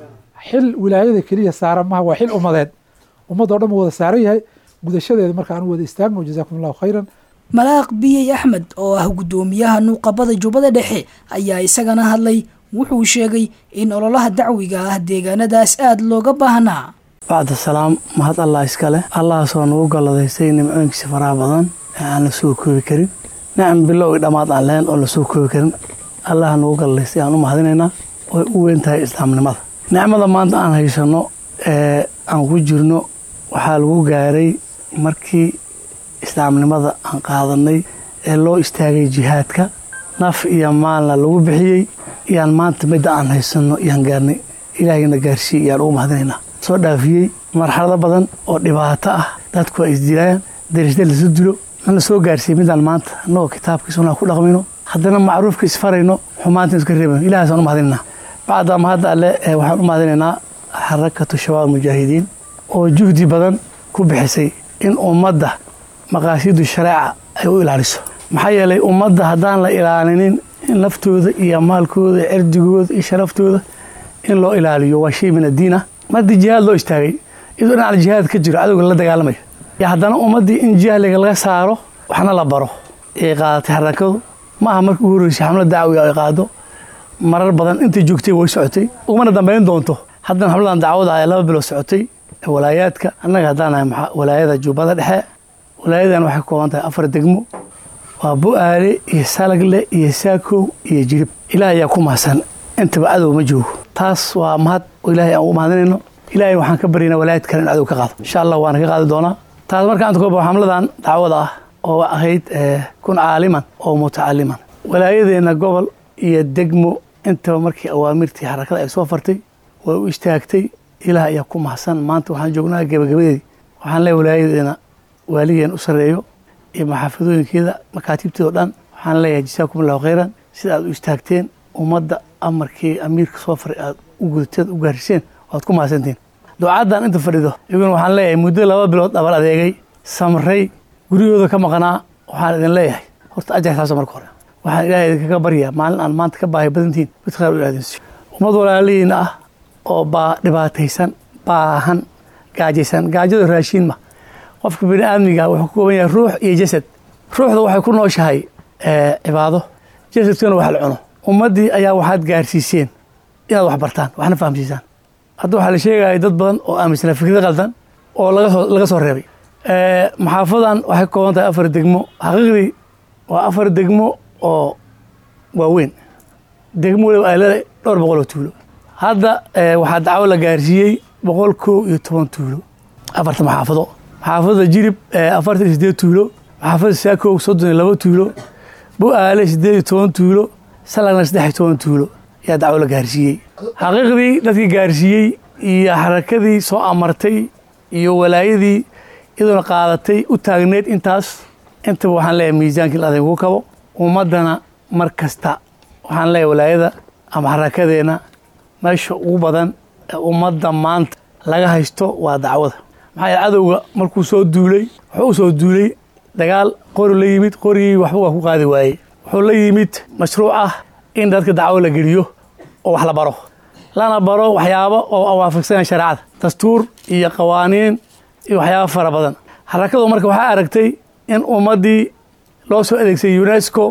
xil wilaayada keliya saaran maha waa xil ummadeed ummadoo dhan wada saaran yahay gudashadeeda marka aan wada istaagno jazaakum allahu khayran malaaq biyey axmed oo ah guddoomiyaha nuuqabada jubbada dhexe ayaa isagana hadlay wuxuu sheegay in ololaha dacwiga ah deegaanadaas aada looga baahnaa bacda salaam mahad allah iskale allahaasoo nagu galladaystay nimcooyinkiisa faraha badan ee aan la soo koobi karin nicam bilow i dhammaad aan lahayn oo la soo koobi karin allaha nagu galladaystay aan u mahadinaynaa oy u weyn tahay islaamnimada nicmada maanta aan haysanno ee aan ku jirno waxaa lagu gaaray markii islaamnimada aan qaadanay ee loo istaagay jihaadka naf iyo maalna lagu bixiyey iyaan maanta midda aan haysanno iyaan gaarnay ilaahayna gaarsiiyey iyaan ugu mahadinaynaa soo dhaafiyey marxalado badan oo dhibaato ah dadku ay isdilaayaan darisda lasu dilo in la soo gaarsiiyey midaan maanta annagoo kitaabkii sunnaa ku dhaqmayno haddana macruufka isfarayno xumaanta iska reebayno ilahaasaan u mahadinaynaa bacda mahadda alle waxaan u mahadinaynaa xarakatu shabaab mujaahidiin oo juhdi badan ku bixisay in ummadda maqaasidu shareeca ay u ilaaliso maxaa yeelay ummadda haddaan la ilaalinin in naftooda iyo maalkooda iyo cirdigooda iyo sharaftooda in loo ilaaliyo waa shay min addiin ah mardi jihaad loo istaagay iyadoo dhinaca jihaad ka jiro cadowga la dagaalamaya iyo haddana ummaddii in jahliga laga saaro waxna la baro ay qaadatay xarakadu ma aha markii ugu horreysay xamlad dacwiga ay qaado marar badan intay joogtay way socotay ugumana dambayn doonto haddana xamladan dacwada ayaa laba bilood socotay ee walaayaadka annaga haddaan nahay walaayada jubbada dhexe walaayadan waxay ka kooban tahay afar degmo waa bu-aale iyo salagle iyo saakow iyo jirib ilaah ayaa ku mahadsan intaba cadow ma joogo taas waa mahad oo ilaahay aan ugu mahadinayno ilaahay waxaan ka baryaynaa walaayad kale in cadow ka qaado insha allah waana ka qaadi doonaa taas marka anta kooba xamladan dacwada ah oo ahayd kun caaliman oo mutacaliman walaayadeenna gobol iyo degmo intaba markii awaamirtii xarakada ay soo fartay way u istaagtay ilaah ayaa ku mahadsan maanta waxaan joognaa gebagabadeedii waxaan leeyahay walaayadeena waaligeen u sarreeyo iyo maxaafadooyinkeeda makaatiibteeda o dhan waxaan leeyahay jasaakum allahu khayran sida aad u istaagteen ummadda amarkii amiirka soo faray aad u gudateed u gaariseen waad ku mahadsantiin ducaddan inta fadhido iyaguna waxaan leeyahay muddo laba bilood dhabar adeegay samray guryahooda ka maqnaa waxaan idin leeyahay horta ajar taasa marka hore waxaan ilaahay idinkaga baryaa maalin aan maanta ka baahi badantihin mid khayr u ilaadinsiyo ummad walaalihiina ah oo baa dhibaataysan baahan gaajaysan gaajada raashiin ma qofka bini aadmiga wuxuu ka kooban yahay ruux iyo jasad ruuxda waxay ku nooshahay cibaado jasadkana wax la cuno ummaddii ayaa waxaad gaarsiiseen inaad wax bartaan waxna fahamsiisaan hadda waxaa la sheegaya dad badan oo aaminsanaa fikrada qaldan oo lagasoo laga soo reebay maxaafadan waxay ka kooban tahay afar degmo xaqiiqdii waa afar degmo oo waaweyn degmo waliba ay leedahay dhowr boqol oo tuulo hadda waxaa dacwo la gaarsiiyey boqol kow iyo toban tuulo afarta maxaafado maxaafadda jirib afartan iyo sideed tuulo maxaafadda saakow soddon iyo laba tuulo bu-aale sideed iyo toban tuulo salagna saddex iyo toban tuulo ayaa dacwo la gaarsiiyey xaqiiqdii dadkii gaarsiiyey iyo xarakadii soo amartay iyo walaayadii iyadoona qaadatay u taagneed intaas intaba waxaan leeyahay miisaankii la adinku kabo ummaddana mar kasta waxaan leeyahay walaayada ama xarakadeenna meesha ugu badan ee ummadda maanta laga haysto waa dacwada maxaa yaele cadowga markuu soo duulay wuxuu u soo duulay dagaal qori la yimid qorigii waxba waa ku qaadi waayey wuxuu la yimid mashruuc ah in dadka dacwo la geliyo oo wax la baro lana baro waxyaabo oo waafaqsanaya shareecada dastuur iyo qawaaniin iyo waxyaabo fara badan xarakadu marka waxaa aragtay in ummaddii loo soo adeegsay unesco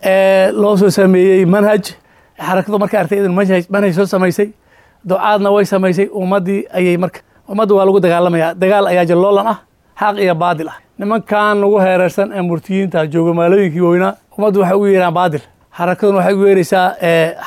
ee loo soo sameeyey manhaj xarakadu markay aragtay in manhaj manhaj soo samaysay ducaadna way samaysay ummaddii ayay marka ummadda waa lagu dagaalamaya dagaal ayaa jalloolan ah xaq iyo baadil ah nimankan lagu heerarsan ee murtiyiinta jooga maalooyinkii weynaa ummaddu waxay ugu yeeraan baadil xarakaduna waxay ugu yeeraysaa xaqa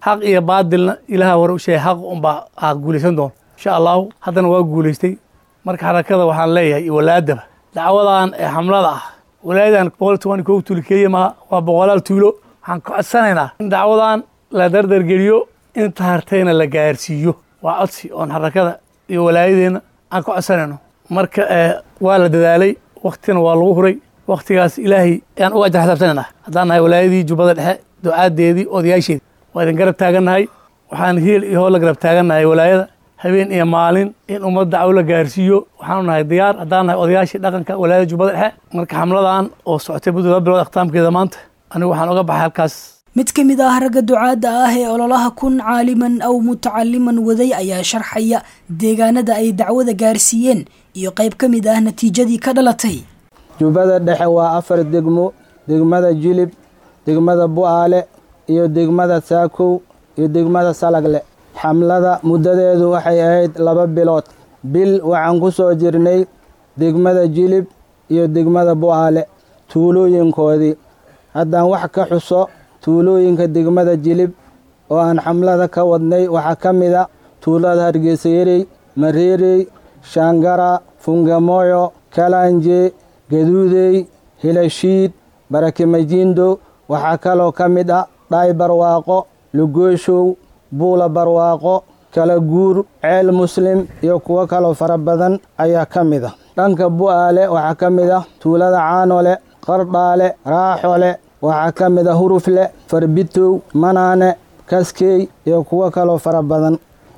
xaq iyo baadilna ilaha hore u sheegay xaq unbaa aad guulaysan doon insha allahu haddana waa guulaystay marka xarakada waxaan leeyahay iyo walaadaba dacwadan ee xamlada ah walaayadan boqol toban kow tuulo keliya maha waa boqolaal tuulo waxaan ka codsanaynaa in dacwadan la dardargeliyo inta hartayna la gaarsiiyo waa codsi oon xarakada iyo walaayadeenna aan ka codsanayno marka waa la dadaalay waktina waa lagu huray waktigaas ilaahay ayaan uga ajar xisaabsanayna haddaan nahay walaayadii jubbada dhexe ducaadeedii odayaasheedii waa idin garab taagannahay waxaan hiil iyo hool la garab taagannahay walaayada habeen iyo maalin in ummad dacwo la gaarsiiyo waxaanu nahay diyaar haddaan nahay odayaashii dhaqanka walaayada jubbada dhexe marka xamladan oo socotay muddo laba bilood akhtaamkeeda maanta anigu waxaan uga baxay halkaas mid ka mid ah ragga ducaadda ah ee ololaha kun caaliman aw mutacaliman waday ayaa sharxaya deegaanada ay dacwada gaarsiiyeen iyo qayb ka mid ah natiijadii ka dhalatay jubbada dhexe waa afar degmo degmada jilib degmada bu'aale iyo degmada saakow iyo degmada salagle xamlada muddadeedu waxay ahayd laba bilood bil waxaan ku soo jirnay degmada jilib iyo degmada bu'aale tuulooyinkoodii haddaan wax ka xuso tuulooyinka degmada jilib oo aan xamlada ka wadnay waxaa ka mid a tuulada hargeysayarey mareerey shaangara fungamoyo kalanje gaduudey hilashiid barakimajiindo waxaa kaloo ka mid ah dhaay barwaaqo lugooshow buula barwaaqo kala guur ceel muslim iyo kuwo kaloo fara badan ayaa ka mid ah dhanka bu'aale waxaa ka mid ah tuulada caanole qardhaale raaxole waxaa ka mid ah hurufle farbitow manaane kaskey iyo kuwo kaloo fara badan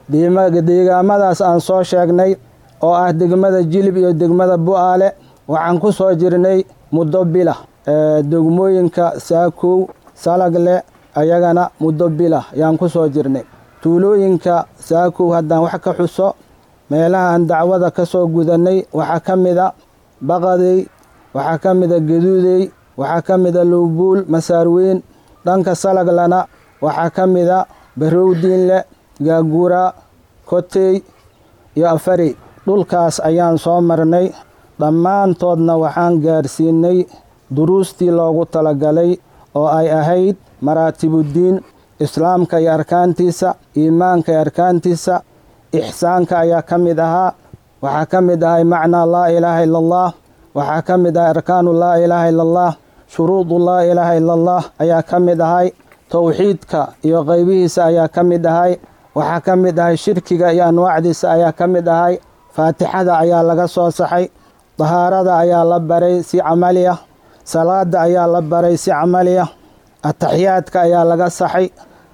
deegaamadaas aan soo sheegnay oo ah degmada jilib iyo degmada bu'aale waxaan ku soo jirnay muddo bila degmooyinka saakow salagle ayagana muddo bila yaan ku soo jirnay tuulooyinka saakow haddaan wax ka xuso meelaha aan dacwada ka soo gudannay waxaa ka mid a baqadey waxaa ka mid a gaduudey waxaa ka mid a lowbuul masaarweyn dhanka salaglana waxaa ka mid a barowdiinle gaagura kotey iyo afarey dhulkaas ayaan soo marnay dhammaantoodna waxaan gaarsiinay duruustii loogu talagalay oo ay ahayd maraatibuddiin islaamka iyo arkaantiisa iimaanka iyo arkaantiisa ixsaanka ayaa ka mid ahaa waxaa ka mid ahay macnaa laa ilaaha ila allah waxaa ka mid ahay arkaanu laa ilaaha ila allah shuruudu laa ilaaha ila allah ayaa ka mid ahay towxiidka iyo qaybihiisa ayaa ka mid ahay waxaa ka mid ahay shirkiga iyo anwaacdiisa ayaa ka mid ahay faatixada ayaa laga soo saxay dahaarada ayaa la baray si camali ah salaada ayaa la baray si camali ah ataxiyaadka ayaa laga saxay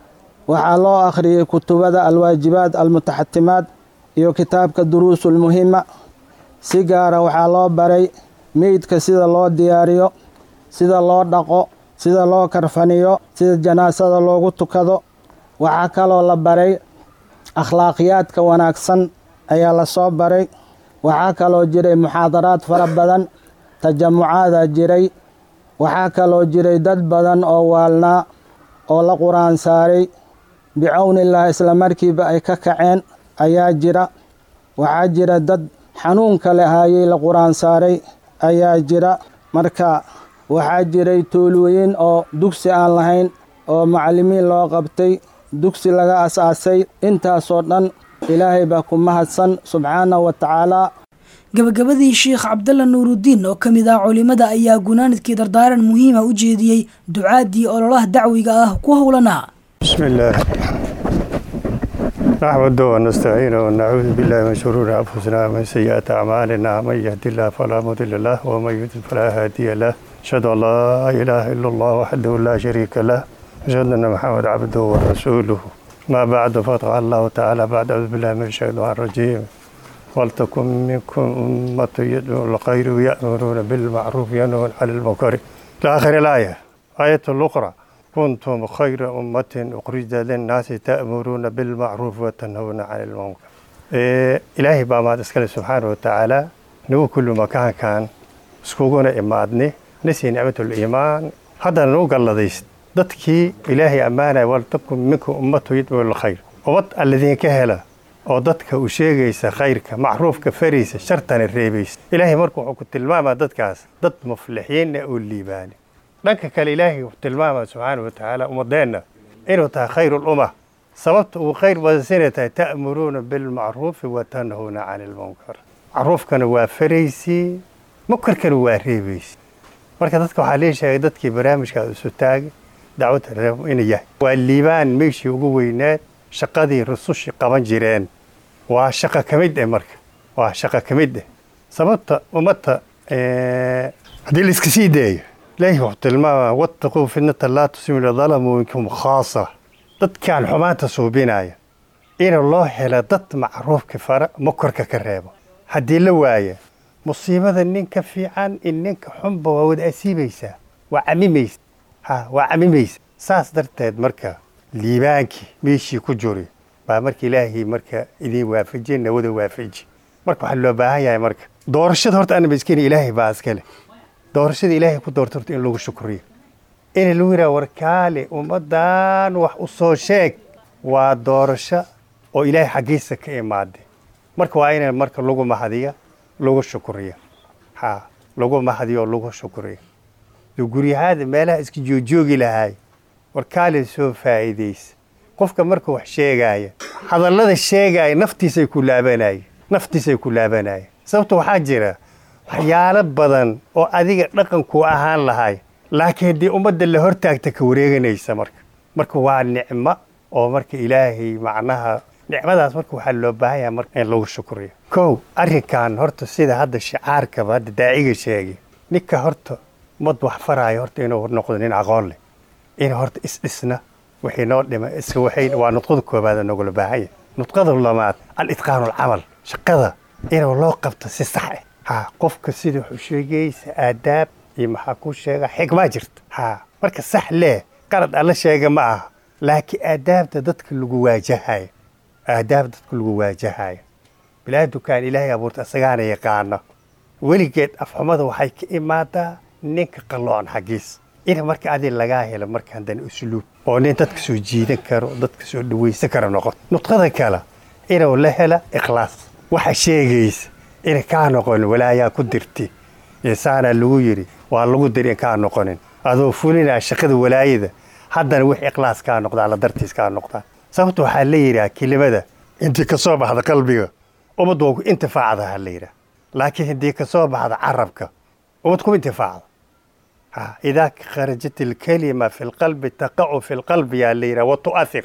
waxaa loo akhriyey kutubada alwaajibaad almutaxatimaad iyo kitaabka duruusulmuhima si gaara waxaa loo baray meydka sida loo diyaariyo sida loo dhaqo sida loo karfaniyo sida janaasada loogu tukado waxaa kaloo la baray akhlaaqiyaadka wanaagsan ayaa lasoo baray waxaa kaloo jiray muxaadaraad fara badan tajamucaada jiray waxaa kaloo jiray dad badan oo waalnaa oo la qur-aan saaray bicawnillaah isla markiiba ay ka kaceen ayaa jira waxaa jira dad xanuun kale haayay la qur-aan saaray ayaa jira marka waxaa jiray toolooyin oo dugsi aan lahayn oo macallimiin loo qabtay dugsi laga as-aasay intaasoo dhan ilaahay baa ku mahadsan subxaanahu wa tacaala gabagabadii sheikh cabdalla nuurudiin oo ka mid ah culimada ayaa gunaanadkii dardaaran muhiima u jeediyey ducaadii ololaha dacwiga ah ku howlanaa بسم الله نحمده ونستعينه ونعوذ بالله من شرور أنفسنا ومن سيئات أعمالنا من يهد الله فلا مضل له ومن يضلل فلا هادي له أشهد أن لا إله إلا الله وحده لا شريك له أشهد أن محمد عبده ورسوله ما بعد فقال الله تعالى بعد أعوذ بالله من الشيطان الرجيم ولتكن منكم أمة يدعون الخير ويأمرون بالمعروف وينهون عن المنكر إلى آخر الآية آية الأخرى كنتم خير أمة أخرجت للناس تأمرون بالمعروف وتنهون عن المنكر إيه إلهي بما تسكال سبحانه وتعالى نو كل مكان كان سكوغونا إمادني نسي نعمة الإيمان هذا نو قال لديس dadkii ilaahay ammaanaya waltakun minkum ummatu yadcuu lkhayr ummad alladiin ka hela oo dadka u sheegaysa khayrka macruufka faraysa shartana reebaysa ilaahay marka wuxuu ku tilmaamaa dadkaas dad muflixiinna oo liibaani dhanka kale ilaahay wuxuu tilmaamaa subxaana wa tacaala ummadeenna inuu tahay khayrulumma sababta uu khayr badansanay tahay ta'muruuna bilmacruufi wa tanhuuna cani ilmunkar macruufkana waa faraysii munkarkana waa reebaysi marka dadka waxaa lee sheegay dadkii barnaamijkaa isu taagay dacwadda reebo inuu yahay waa liibaan meeshii ugu weyneed shaqadii rusushii qaban jireen waa shaqo ka mid eh marka waa shaqo ka mid eh sababta ummadda haddii la iska sii daayo ilaahi wuxuu tilmaama wattaquu fitnata laa tusibu dalamuu minkum khaasa dadkaan xumaanta suubinaya in loo helo dad macruufka fara mukorka ka reebo haddii la waaya musiibada ninka fiican in ninka xunba waa wada asiibaysaa waa camimaysa ha waa camimaysa saas darteed marka liibaankii meeshii ku juri baa marka ilaahay marka idin waafajiye nawada waafaji marka waxaa loo baahan yahay marka doorashada horta anaba iskeni ilaahay baa iskale doorashada ilaahay ku doorta horta in lagu shukriyo in lagu yidhaha warkaale ummaddan wax u soo sheeg waa doorasho oo ilaahay xaggiisa ka imaaday marka waa in marka lagu mahadiya lagu shukriyo ha lagu mahadiyo lagu shukriyo guryahaada meelaha iska joojoogi lahaay warkaale soo faa'iidaysa qofka marka wax sheegaaya hadallada sheegaaya naftiisay ku laabanaya naftiisay ku laabanaya sababta waxaa jira waxyaalo badan oo adiga dhaqankuu ahaan lahay laakiin haddii ummadda la hortaagta ka wareeganaysa marka marka waa nicmo oo marka ilaahay macnaha nicmadaas marka waxaa loo baahan yahay marka in lagu shukriyo kow arrinkan horta sida hadda shicaarkaba hadda daaciga sheegay ninka horta ummad wax faraayo horta inuu noqdo nin aqoon leh in horta isdhisna wixii noo dhima iska waxay waa nudqada koobaad nogula baahan yahay nudqada lamaad al-itqaanu alcamal shaqada inuu loo qabto si sax ah ha qofka sida wuxuu sheegaysa aadaab iyo maxaa ku sheega xigmaa jirta ha marka sax lee qalad alla sheega ma aha laakiin aadaabta dadka lagu waajahayo aadaab dadka lagu waajahayo bilaadukaan ilaahay abuurta isagaana yaqaano weligeed afxumada waxay ka imaadaa ninka qalloon xaggiis in marka adi lagaa helo marka haddana usluub oo nin dadka soo jiidan karo dadka soo dhawaysan karo noqoto nudqada kale inuu la hela ikhlaas waxa sheegaysa ina kaa noqonin walaayaa ku dirti insaanaa lagu yidhi waa lagu diri in kaa noqonin adoo fulinaa shaqada walaayada haddana wix ikhlaas kaa noqdaa la dartiis kaa noqdaa sababta waxaa la yidhaha kelimada intii ka soo baxda qalbiga ummad waa ku intifaacda ha la yidhaha laakiin haddii ka soo baxda carabka ummad kuma intifaacda ha idaa kharajat ilkalima fi lqalbi taqacu fi lqalbi yaa la yidhaha wa tu'athir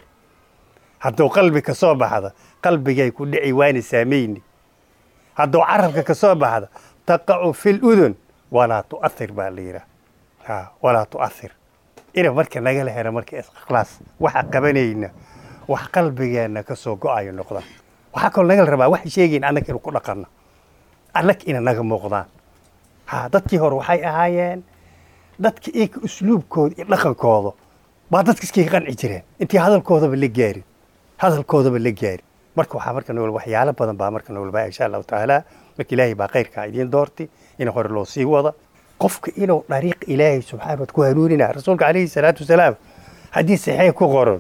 hadduu qalbi ka soo baxda qalbigay ku dhici waana saamayni hadduu carabka ka soo baxda taqacu fi ludun walaa tu'athir baa la yidhaha ha walaa tu'athir ina marka nagala helo marka ikhlaas waxa qabanayna wax qalbigeenna ka soo go-ayo noqda waxaa kaloo nagala rabaa wax sheegayn annaga inu ku dhaqanno annag ina naga muuqdaan ha dadkii hore waxay ahaayeen dadka iyaka usluubkooda iyo dhaqankooda baa dadka iskaga qanci jireen intii hadalkoodaba la gaarin hadalkoodaba la gaarin marka waxaa marka nool waxyaalo badan baa marka nool baa insha allahu tacaala marka ilaahay baa khayrkaa idiin doortay in hore loo sii wada qofka inuu dariiq ilaahay subxaana wa ku hanuunina rasuulka calayhi salaatu wasalaam haddii saxiix ku qoran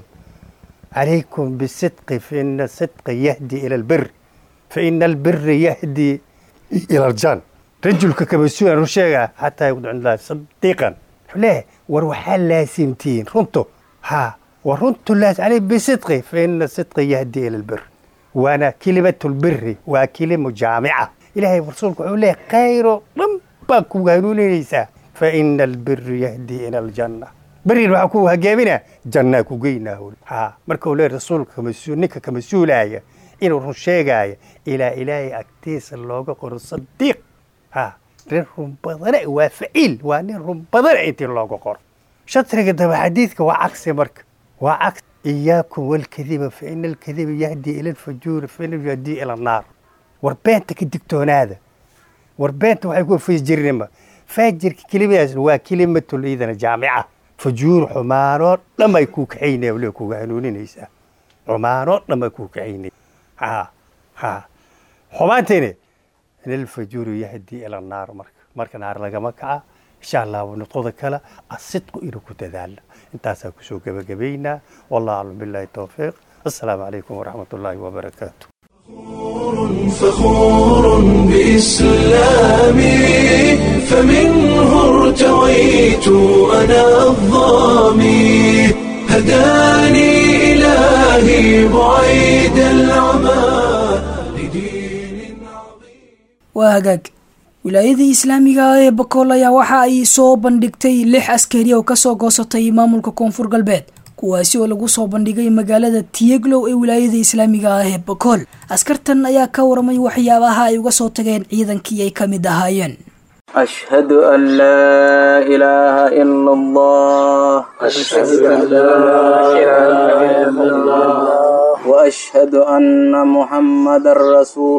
calaykum bisidqi fa ina sidqa yahdi ila albir fa ina albira yahdi ila aljan rajulka kamasuulan ru sheega xataa yaqdu cind allahi sadiiqan wuxuu leeyahay war waxaa laasimtihiin runto ha war runtu laas calay bisidqi fa ina sidqa yahdi ila albir waana kelimatu lbiri waa kelimo jaamica ilaahay rasuulku wuxuu leeyahay khayro dhan baa kugu hanuuninaysaa fa ina albiri yahdi ila aljanna berin waxaa ku hageemina jannaa ku geynaa ha marka uu leeyahay rasuulka ninka ka mas-uulaya inuu run sheegaya ilaa ilaahay agtiisa looga qoro sadiiq ha nin run badana waa faciil waa nin run badana intii looga qoro shatriga daba xadiidka waa cagsi marka waa cagsi iyaakum walkadiba fa ina alkadiba yahdi ila alfajuuri fa ina yahdi ila annaar war beenta ka digtoonaada war beenta waxay ku fajirnima faajirka kelimadaas waa kelimatul idana jaamica fajuur xumaanoo dhan ay kuu kaxaynaya waliba kuga hanuuninaysaa xumaanoo dhan ay kuu kaxaynaya ha ha xumaantayne in alfajuuru yahdi ila annaar marka marka naar lagama kaca insha allah nudqoda kale asidqu inuu ku dadaala intaasaa kusoo gebagabaynaa wallahu aclam billahi towfiiq assalaamu calaykum waraxmat ullaahi wabarakaatu فخور بإسلامي فمنه ارتويت أنا الظامي هداني إلهي بعيد العمى waa hagaag wilaayadii islaamiga ah ee bakool ayaa waxa ay soo bandhigtay lix askari oo kasoo goosatay maamulka koonfur galbeed kuwaasi oo lagu soo bandhigay magaalada tiyeglow ee wilaayada islaamiga ah ee bakool askartan ayaa ka waramay waxyaabaha ay uga soo tageen ciidankii ay ka mid ahaayeen أشهد أن لا إله إلا الله أشهد أن لا إله إلا الله وأشهد أن محمد رسول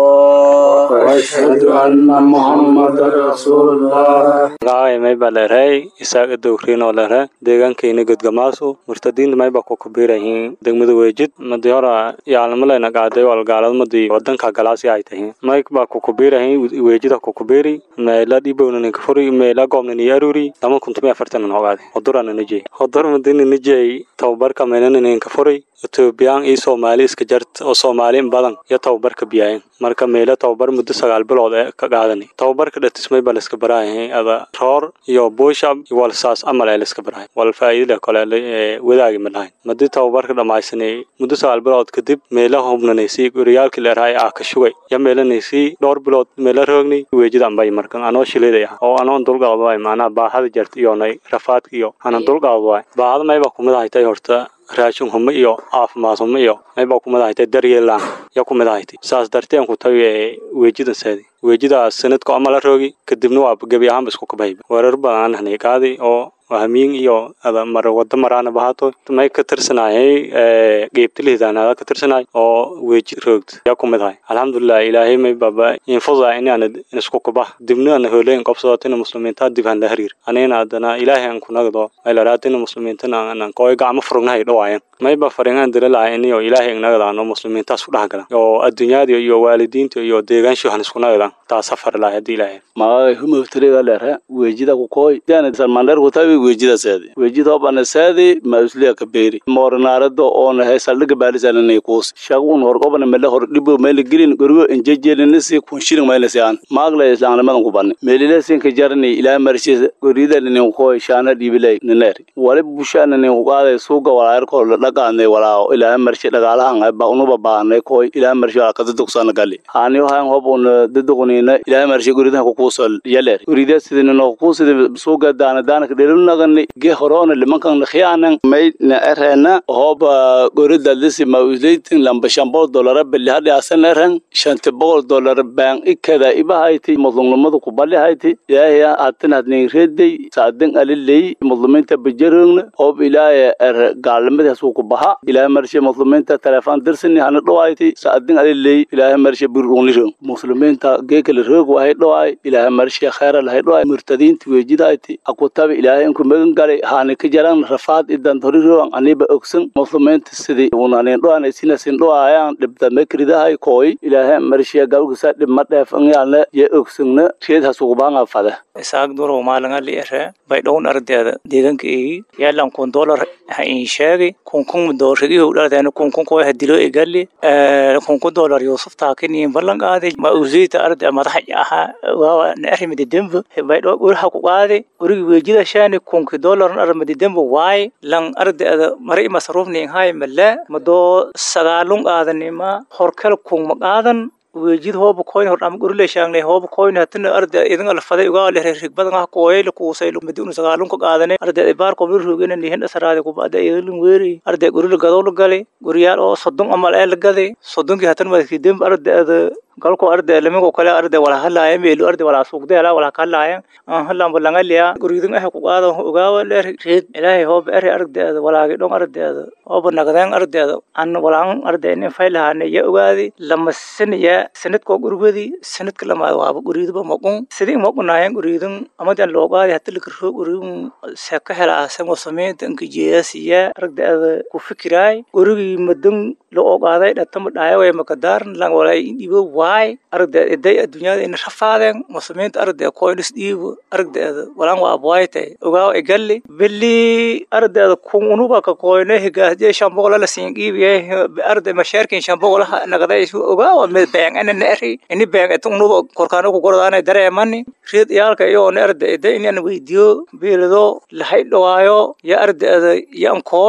الله وأشهد أن محمد رسول الله magacay mayba leerhay isaaga dowriinoo leerhe deegaankayna godgamaasu murtadiinta mayba ku kubiirayihiin degmada weejid madi hora yaalnimaleyna qaaday walgaalad madi wadanka galaasi ay tahiin mayk baa ku kubiirayihiin weejida ku kubiiri meela dhibowna kafuri meela goobna ni aruri lama kuntumi afartan hogaade hodurana nijey hodur madina nijey tababarka meelana nin kafuri etoobiyaan iyo soomaali iska jart oo soomaali in badan iyo tababarka biyaayeen marka meelo tababar muddo sagaal bilood ee ka qaadani tababarka dhatismay baa layska baraayahay ada roor iyo buushab iyo walsaas amal ee layska barahay wal faa'iidada kale wadaagi ma lahayn madii tababarka dhammaysanay muddo sagaal bilood kadib meelo hubnanaysay guriyaalkii leerahay ah ka shugay ya meelanaysay dhowr bilood meelo roogni weejida ambay markan anoo shiliday ah oo anoon dulqaad waay macnaha baahada jarta iyonay rafaadka iyo anan dulqaad waay baahada mayba kumid ahaytay horta raashin humo iyo caafimaad humo iyo mayba kumid ahaytay daryeelaan ya kumid ahaytay saas darteen ku tabi ee weejidan saadi weejidaas sanadka ama la roogi kadibna waa gebi ahaanba isku kabayba weerar badan aan hanay qaadi oo hamiin iyo ada mar wada maraana bahato may ka tirsanayay geebtilihidaanada ka tirsanay oo weeji roogd yaa kumid ahay alxamdulilah ilaahay may baba infuda inaan isku kubah dibna ana holeyn qobsadotina muslimiinta dib han la hariir anina adana ilaahay aan kunagdo maylaratina muslimiintana aan kooy gacmo furugnahay dhawaayan mayba faringaan dira lahay iniyo ilaahay ignagadaano muslimiintaas ku dhex galan oo adduunyada iyo waalidiinta iyo deegaanshu han isku nagadan taa safar lahay haddii ilaahay magacay humawtiriga leere weejida kukoy dana salmandheer kutabi weejida saadi weejida obana saadi ma usliya kabeeri moornaarada oona he saldhiga baalisananay kuus shagun hor obana mele hor dhibo mele gelin gorigo enjejelinasi kunshirin maylasi aan maagla islaamnimadan kubani melilasi ka jarani ilaa marshi gorida ninin koy shaana dhibilay nineer wali busha ninin kuqaaday suuga walaayarkoo dhaqaanay walaa ilaa marshi dhagaalahan ba unuba baanay koy ilaa marshi wala kadadugsaana gali haani waxaan hob una daduqnina ilaa marshi goridaha kukuusol yaler gorida sidinino kuusida suuga daana daanaka dhelunagani ge horoona limankan khiyaanan may na erena hoba gorida lisi ma usleytin lamba shambol dolara beli hadhi asan eren shanti boqol dolar baan ikada ibahayti mudlumnimada kubali hayti ilaahaya hatin hadnin redey saadin aliley mudluminta bajarogna hob ilaahaya er gaalnimadaas uu ku baha ilaahay marshe mudluminta telefon dirsini hana dhawayti saadin aliley ilaahay marshe burunliro muslimiinta geekala roog wahay dhawaay ilaahay marshe khayra lahay dhawaay murtadiinta weejidayti akutabi ilaahay inku magan galay haani ka jaran rafaad idan horiroan aniba ogsan musliminta sidii unanin dhawaanay sinasin dhawaayaan dhibda mekridahay kooy ilaahay marshe galgisa dhibma dheefanyaalna ye ogsangna reed hasugubaanga fada isaag duro maalinga li ere bay dhown ardeeda deegaanka igi yaalan kun dolar ha in sheegi kun kun doorigi hu dhardeena kun kun koo hadilo igali kun kun dolar yusuf taakini ballan qaadi ma uziita arde madaxa aha waa na arrimidi dembu bay dho urha ku qaadi urigi weejida shaani kunki dolar arrimidi dembu waay lan ardeeda mari masruufni hay mala mado sagaalun qaadanima horkel kun ma qaadan wejid hooba koyn hor ama gurile shaangne hooba koyn hatina arda idin alfaday uga le rig badan ah kooyel ku say lu midun sagaalun ka qaadane arda baar ko bir rugena ni henda saraade ku baada idin weeri arda gurile gadol gale guriyaal oo sodon amal ee lagade sodon ki hatan ma ki dem arda galko arde lamigo kale arde wala halaya meelu arde wala suuqde ala wala kalaya an halan balanga liya guridin ah ku qaado ogaawa le reed ilaahay hoob ere arde walaagi dhon arde hoob nagadan arde an walaan arde in faylahane ya ogaadi lama saniya sanadko gurigodi sanadka lama waaba guriidba maqun sidii maqunaayan guridin amadan loo qaadi hatta lakaro guridin seka hela asan wasameynta inka jeesiya arde ku fikiraay gurigi madan loo qaaday dhatama dhaayaway makadaaran lang walay dhibo waay aragda eday adduunyada ina rafaadeen muslimiinta aragda koynis dhiibo aragdeeda walaan waa abwaaytay ogaaw egalli beli aragdeeda kun unuba ka koyne higaasje shambogola la siin dhiibiye aragda mashaarkin shambogolaha nagaday ogaawa mid beeng ana neeri ini beeng etu unuba korkaano ku gordaana dareemani riid iyaalka iyo ne aragda eday inaan weydiyo biilido lahay dhawaayo ya aragdeeda yan kooy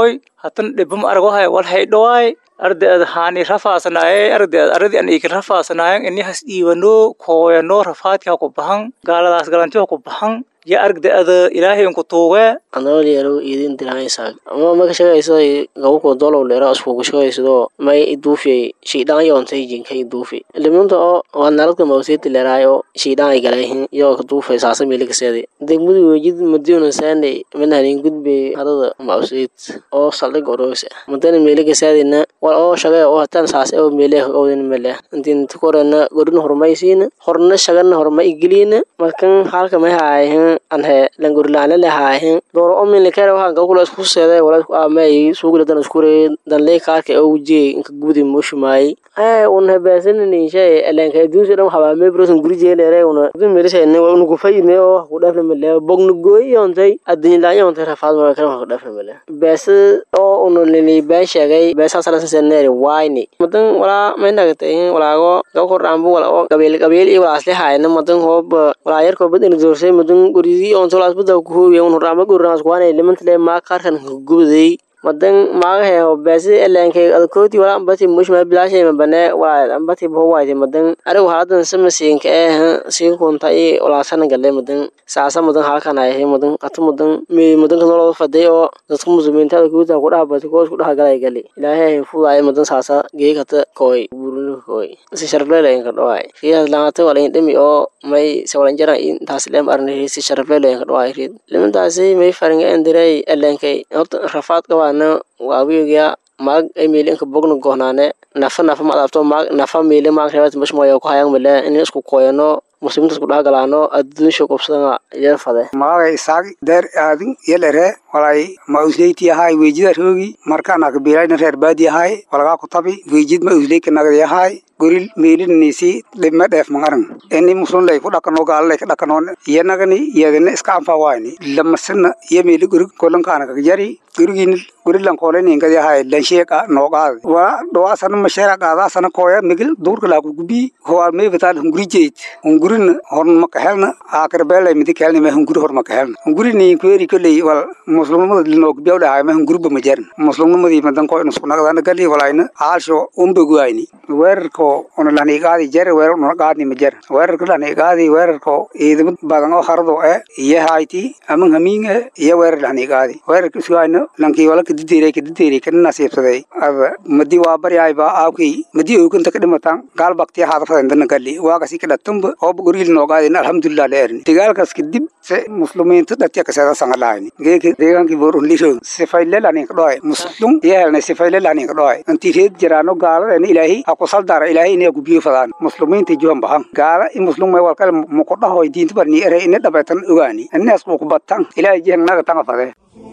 hatan dhibam argohay wal haydhawaay ardeed haani rafaasnaaye ardeed aradi an ikin rafaasnaayen inihas iibano kooyano rafaadka ku bahan gaaladaas galantiha ku bahan ya argda ada ilaahay ku tuuge anoo yeelo idin diraysaa ama ma ka shaqayso gabku dolow leera isku ku shaqayso may iduufay shiidaan yoontay jinka iduufay limunta oo waa naladka mawseeti leeraayo shiidaan ay galayhin iyo ka duufay saasa meelka seedi degmadu wajid madiina saanay mananin gudbe hadada mawseet oo saldhig orosa madana meelka seedina wal oo shaqay oo hatan saas oo meelka oodin meelka intiin tukorana godin hormaysiina horna shaqana hormay igiliina markan halka ma haayin anhe langurlaana lahaahin dooro omin lekere waxaan gabkula isku seeday wala isku aamay suugla dan iskure dan lee kaarka oo wujiyay inka gudi mushumaay ay un habaasana ninshay elenka adduunsa dhan waxaa mee brosan guri jeelere una dun merisay ne unu ku fayne oo ku dhafna male bogna gooy yoontay adduun laan yoontay rafaad ma kala ku dhafna male beesa oo unu lili baan sheegay beesa sala saneeri wayni madan wala may nagatay walaago gabko raambu wala oo qabeel qabeel iyo wala asli haayna madan hoob wala yarko badan doorsay madan guridi on tolas bada ku hoobiya un raama gurnaas kuwaanay limantale maa kaarkan gubaday madan maagahe hobaasi elenkay adkooti wala ambati mushma bilaashay mabane wala ambati bowaayte madan arigu haladan samasiinka ee sii kunta i walaasana gale madan saasa madan halkan ay madan qatu madan mi madan kan loo faday oo dadka muslimiinta ku taa ku dhaabati koos ku dhaha galay gali ilaahay fuuday madan saasa geekata koy burunu koy si sharfleele in ka dhawaay fiyaas laanta wala in dhimi oo may sawalanjara intaas leem arni si sharfleele in ka dhawaay rid limantaasi may faringa endiray elenkay horta rafaad qabaan waawiga maag ay meeli inka bogna gohnaane nafa nafa ma adabto maag nafa meeli maag rebat mashmoya ku hayang mele in isku koyano muslimiinta isku dhahgalaano adduunsha qobsadanga yar fade maaga isaag deer aadin yelere walay ma usleyti ahay weejida roogi markaana kabiilayna reer baadi ahay walagaa ku tabi weejid ma usleyka nagdi ahay goril meelinisi dhibme dheef mangaran ini muslum lay ku dhakano gaala lay ka dhakanoon iyanagani iyagana iska anfa wayni lamasana iyo meeli gorig kolankaana kagjari gorigin gorilan kooleninkadi ahay lansheeka noogaadi wala dhawaasana masheera qaadaasana kooya migil duurka laaku gubi howaal meefataan hunguri jeyd hungurina horn makahelna aakarbelay midi kelni me hunguri hor makahelna hunguri niin kueri koley wal muslimnimada linoogbiyaw dhahay me hunguriba majarin muslimnimadii madan koo inusku nagdana gali walayna aalsho umbaguayni weerarko una laniigaadi jere weerar una gaadni majar weerarka laniigaadi weerarko ciidamad badan oo harado e iyo hayti aman hamiinge iyo weerar laniigaadi weerarka isugaayno lankii wala kadideere kadideere kana nasiibsaday ada madi waa baryaayba aawkii madi ooganta ka dhimatan gaal baktiya haadafadandana gali waagasi ka dhatumba ooba goriil noogaadin alhamdulilah la erin dagaalkaas kadib se muslimiinta dhatiya kaseeda sangalahayni geeki deegaankii borun lisho sifayle laninka dhoay muslum iyo helnay sifayle laninka dhoay intii reed jiraano gaaladena ilaahi ha ku saldara ilaahi inay ku biyo fadaan muslimiinta juhan bahan gaala i muslum may walkale muqodhahoy diinta barni ere ina dhabaytan ogaani inaas ku kubatan ilaahi jihan naga tanga fadee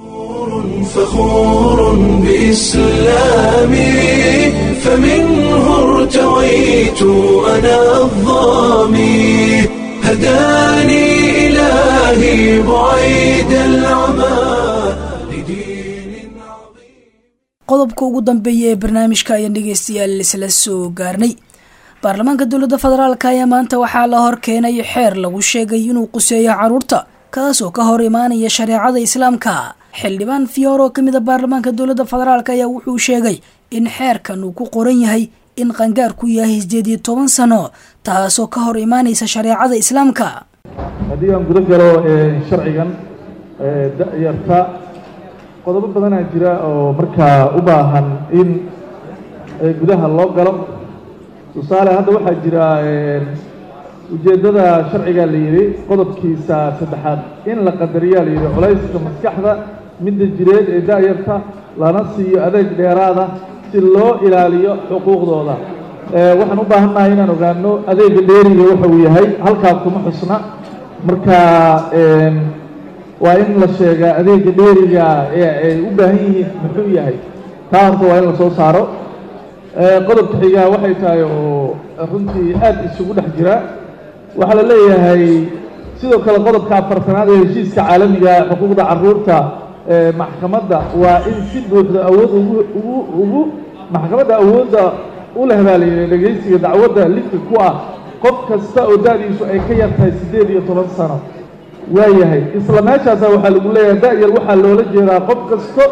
فخور بإسلامي فمنه ارتويت أنا الظامي هداني إلهي بعيد العمى qodobka ugu dambeeya ee barnaamijka ayaan dhegeystayaal isla soo gaarnay baarlamaanka dowladda federaalk ayaa maanta waxaa la hor keenay xeer lagu sheegay inuu quseeyo caruurta kaasoo ka hor imaanaya shareecada islaamka xildhibaan fiyoor oo kamid a baarlamaanka dowladda federaalk ayaa wuxuu sheegay in xeerkan uu ku qoran yahay in qangaarku yahay sideed iyo toban sano taasoo ka hor imaanaysa shareecada islaamka haddii aan guda galo sharcigan da'yarta qodobo badanaa jira oo markaa u baahan in gudaha loo galo tusaale hadda waxaa jira ujeeddada sharciga la yidhi qodobkiisa saddexaad in la qadariyaa la yidhi culayska maskaxda midda jireed ee da'yarta lana siiyo adeeg dheeraada si loo ilaaliyo xuquuqdooda waxaan u baahannahay inaan ogaano adeega dheeriga waxa uu yahay halkaa kuma xusna marka waa in la sheegaa adeega dheeriga ee ay u baahan yihiin muxuu yahay taa horta waa in la soo saaro qodobka xigaa waxay tahay oo runtii aad isugu dhex jira waxaa la leeyahay sidoo kale qodobka afartanaad ee heshiiska caalamiga xuquuqda caruurta maxkamadda waa in si buuxda awood ugu ugu ugu maxkamadda awoodda u leh baa la yidhi dhegaysiga dacwadda lidka ku ah qof kasta oo da-diisu ay ka yar tahay siddeed iyo toban sano waayahay isla meeshaasa waxaa lagu leeyahay da-yar waxaa loola jeedaa qof kasta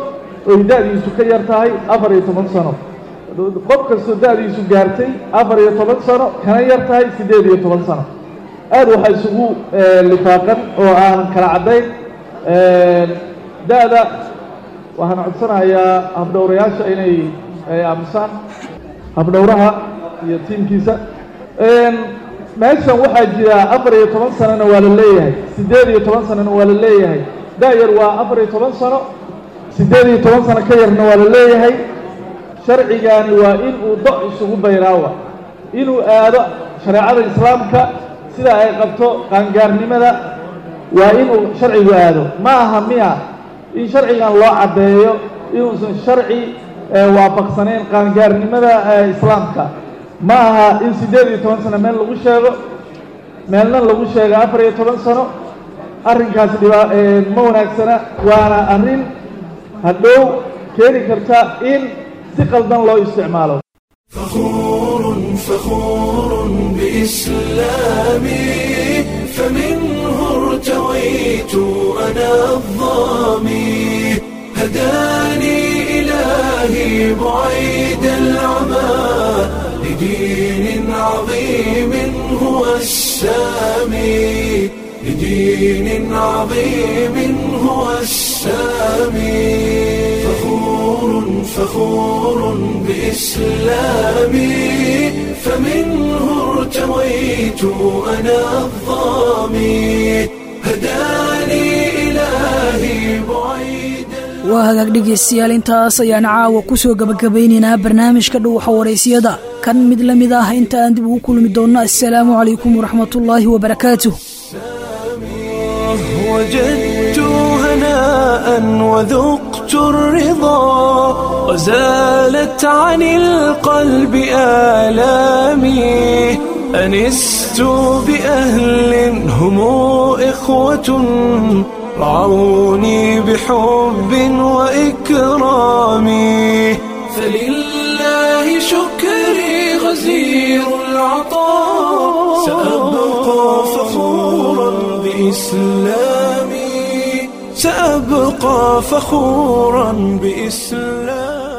oy da-diisu ka yar tahay afar iyo toban sano qof kastoo da-diisu gaartay afar iyo toban sano kana yar tahay siddeed iyo toban sano aad waxaa isugu lifaaqan oo aan kala caddayn da-da waxaan codsanayaa habdhowrayaasha inay aamusaan habdhowraha iyo tiimkiisa meeshan waxaa jira afar iyo toban sanona waa la leeyahay siddeed iyo toban sanona waa la leeyahay da-yar waa afar iyo toban sano siddeed iyo toban sano ka yarna waa la leeyahay sharcigaani waa in uu do isugu bayraawa inuu aado shareecada islaamka sida ay qabto qaangaarnimada waa inuu sharcigu aado ma aha miya in sharcigan loo caddeeyo inuusan sharci waafaqsanayn qaangaarnimada islaamka ma aha in siddeed iyo toban sano meel lagu sheego meelna lagu sheego afar iyo toban sano arrinkaasi dhibaa ma wanaagsana waana arrin hadhow keeni karta in si qaldan loo isticmaalo فخور فخور بإسلامي فمنه ارتويت أنا الظامي هداني إلهي بعيد العمى لدين عظيم هو السامي لدين عظيم هو السامي فخور فخور بإسلامي فمنه ارتويت أنا الظامي هداني إلهي بعيد waa hagaag dhegaystayaal intaas ayaan caawa ku soo gabagabaynaynaa barnaamijka dhuuxa waraysiyada kan mid la mid ah inta aan dib ugu kulmi doonno assalaamu calaykum waraxmatullaahi wabarakaatuh وجدت هناء وذقت الرضا وزالت عن القلب آلامي أنست بأهل هم إخوة رعوني بحب وإكرام فلله شكري غزير العطاء سأبقى فخورا بإسلامي سأبقى فخورا بإسلامي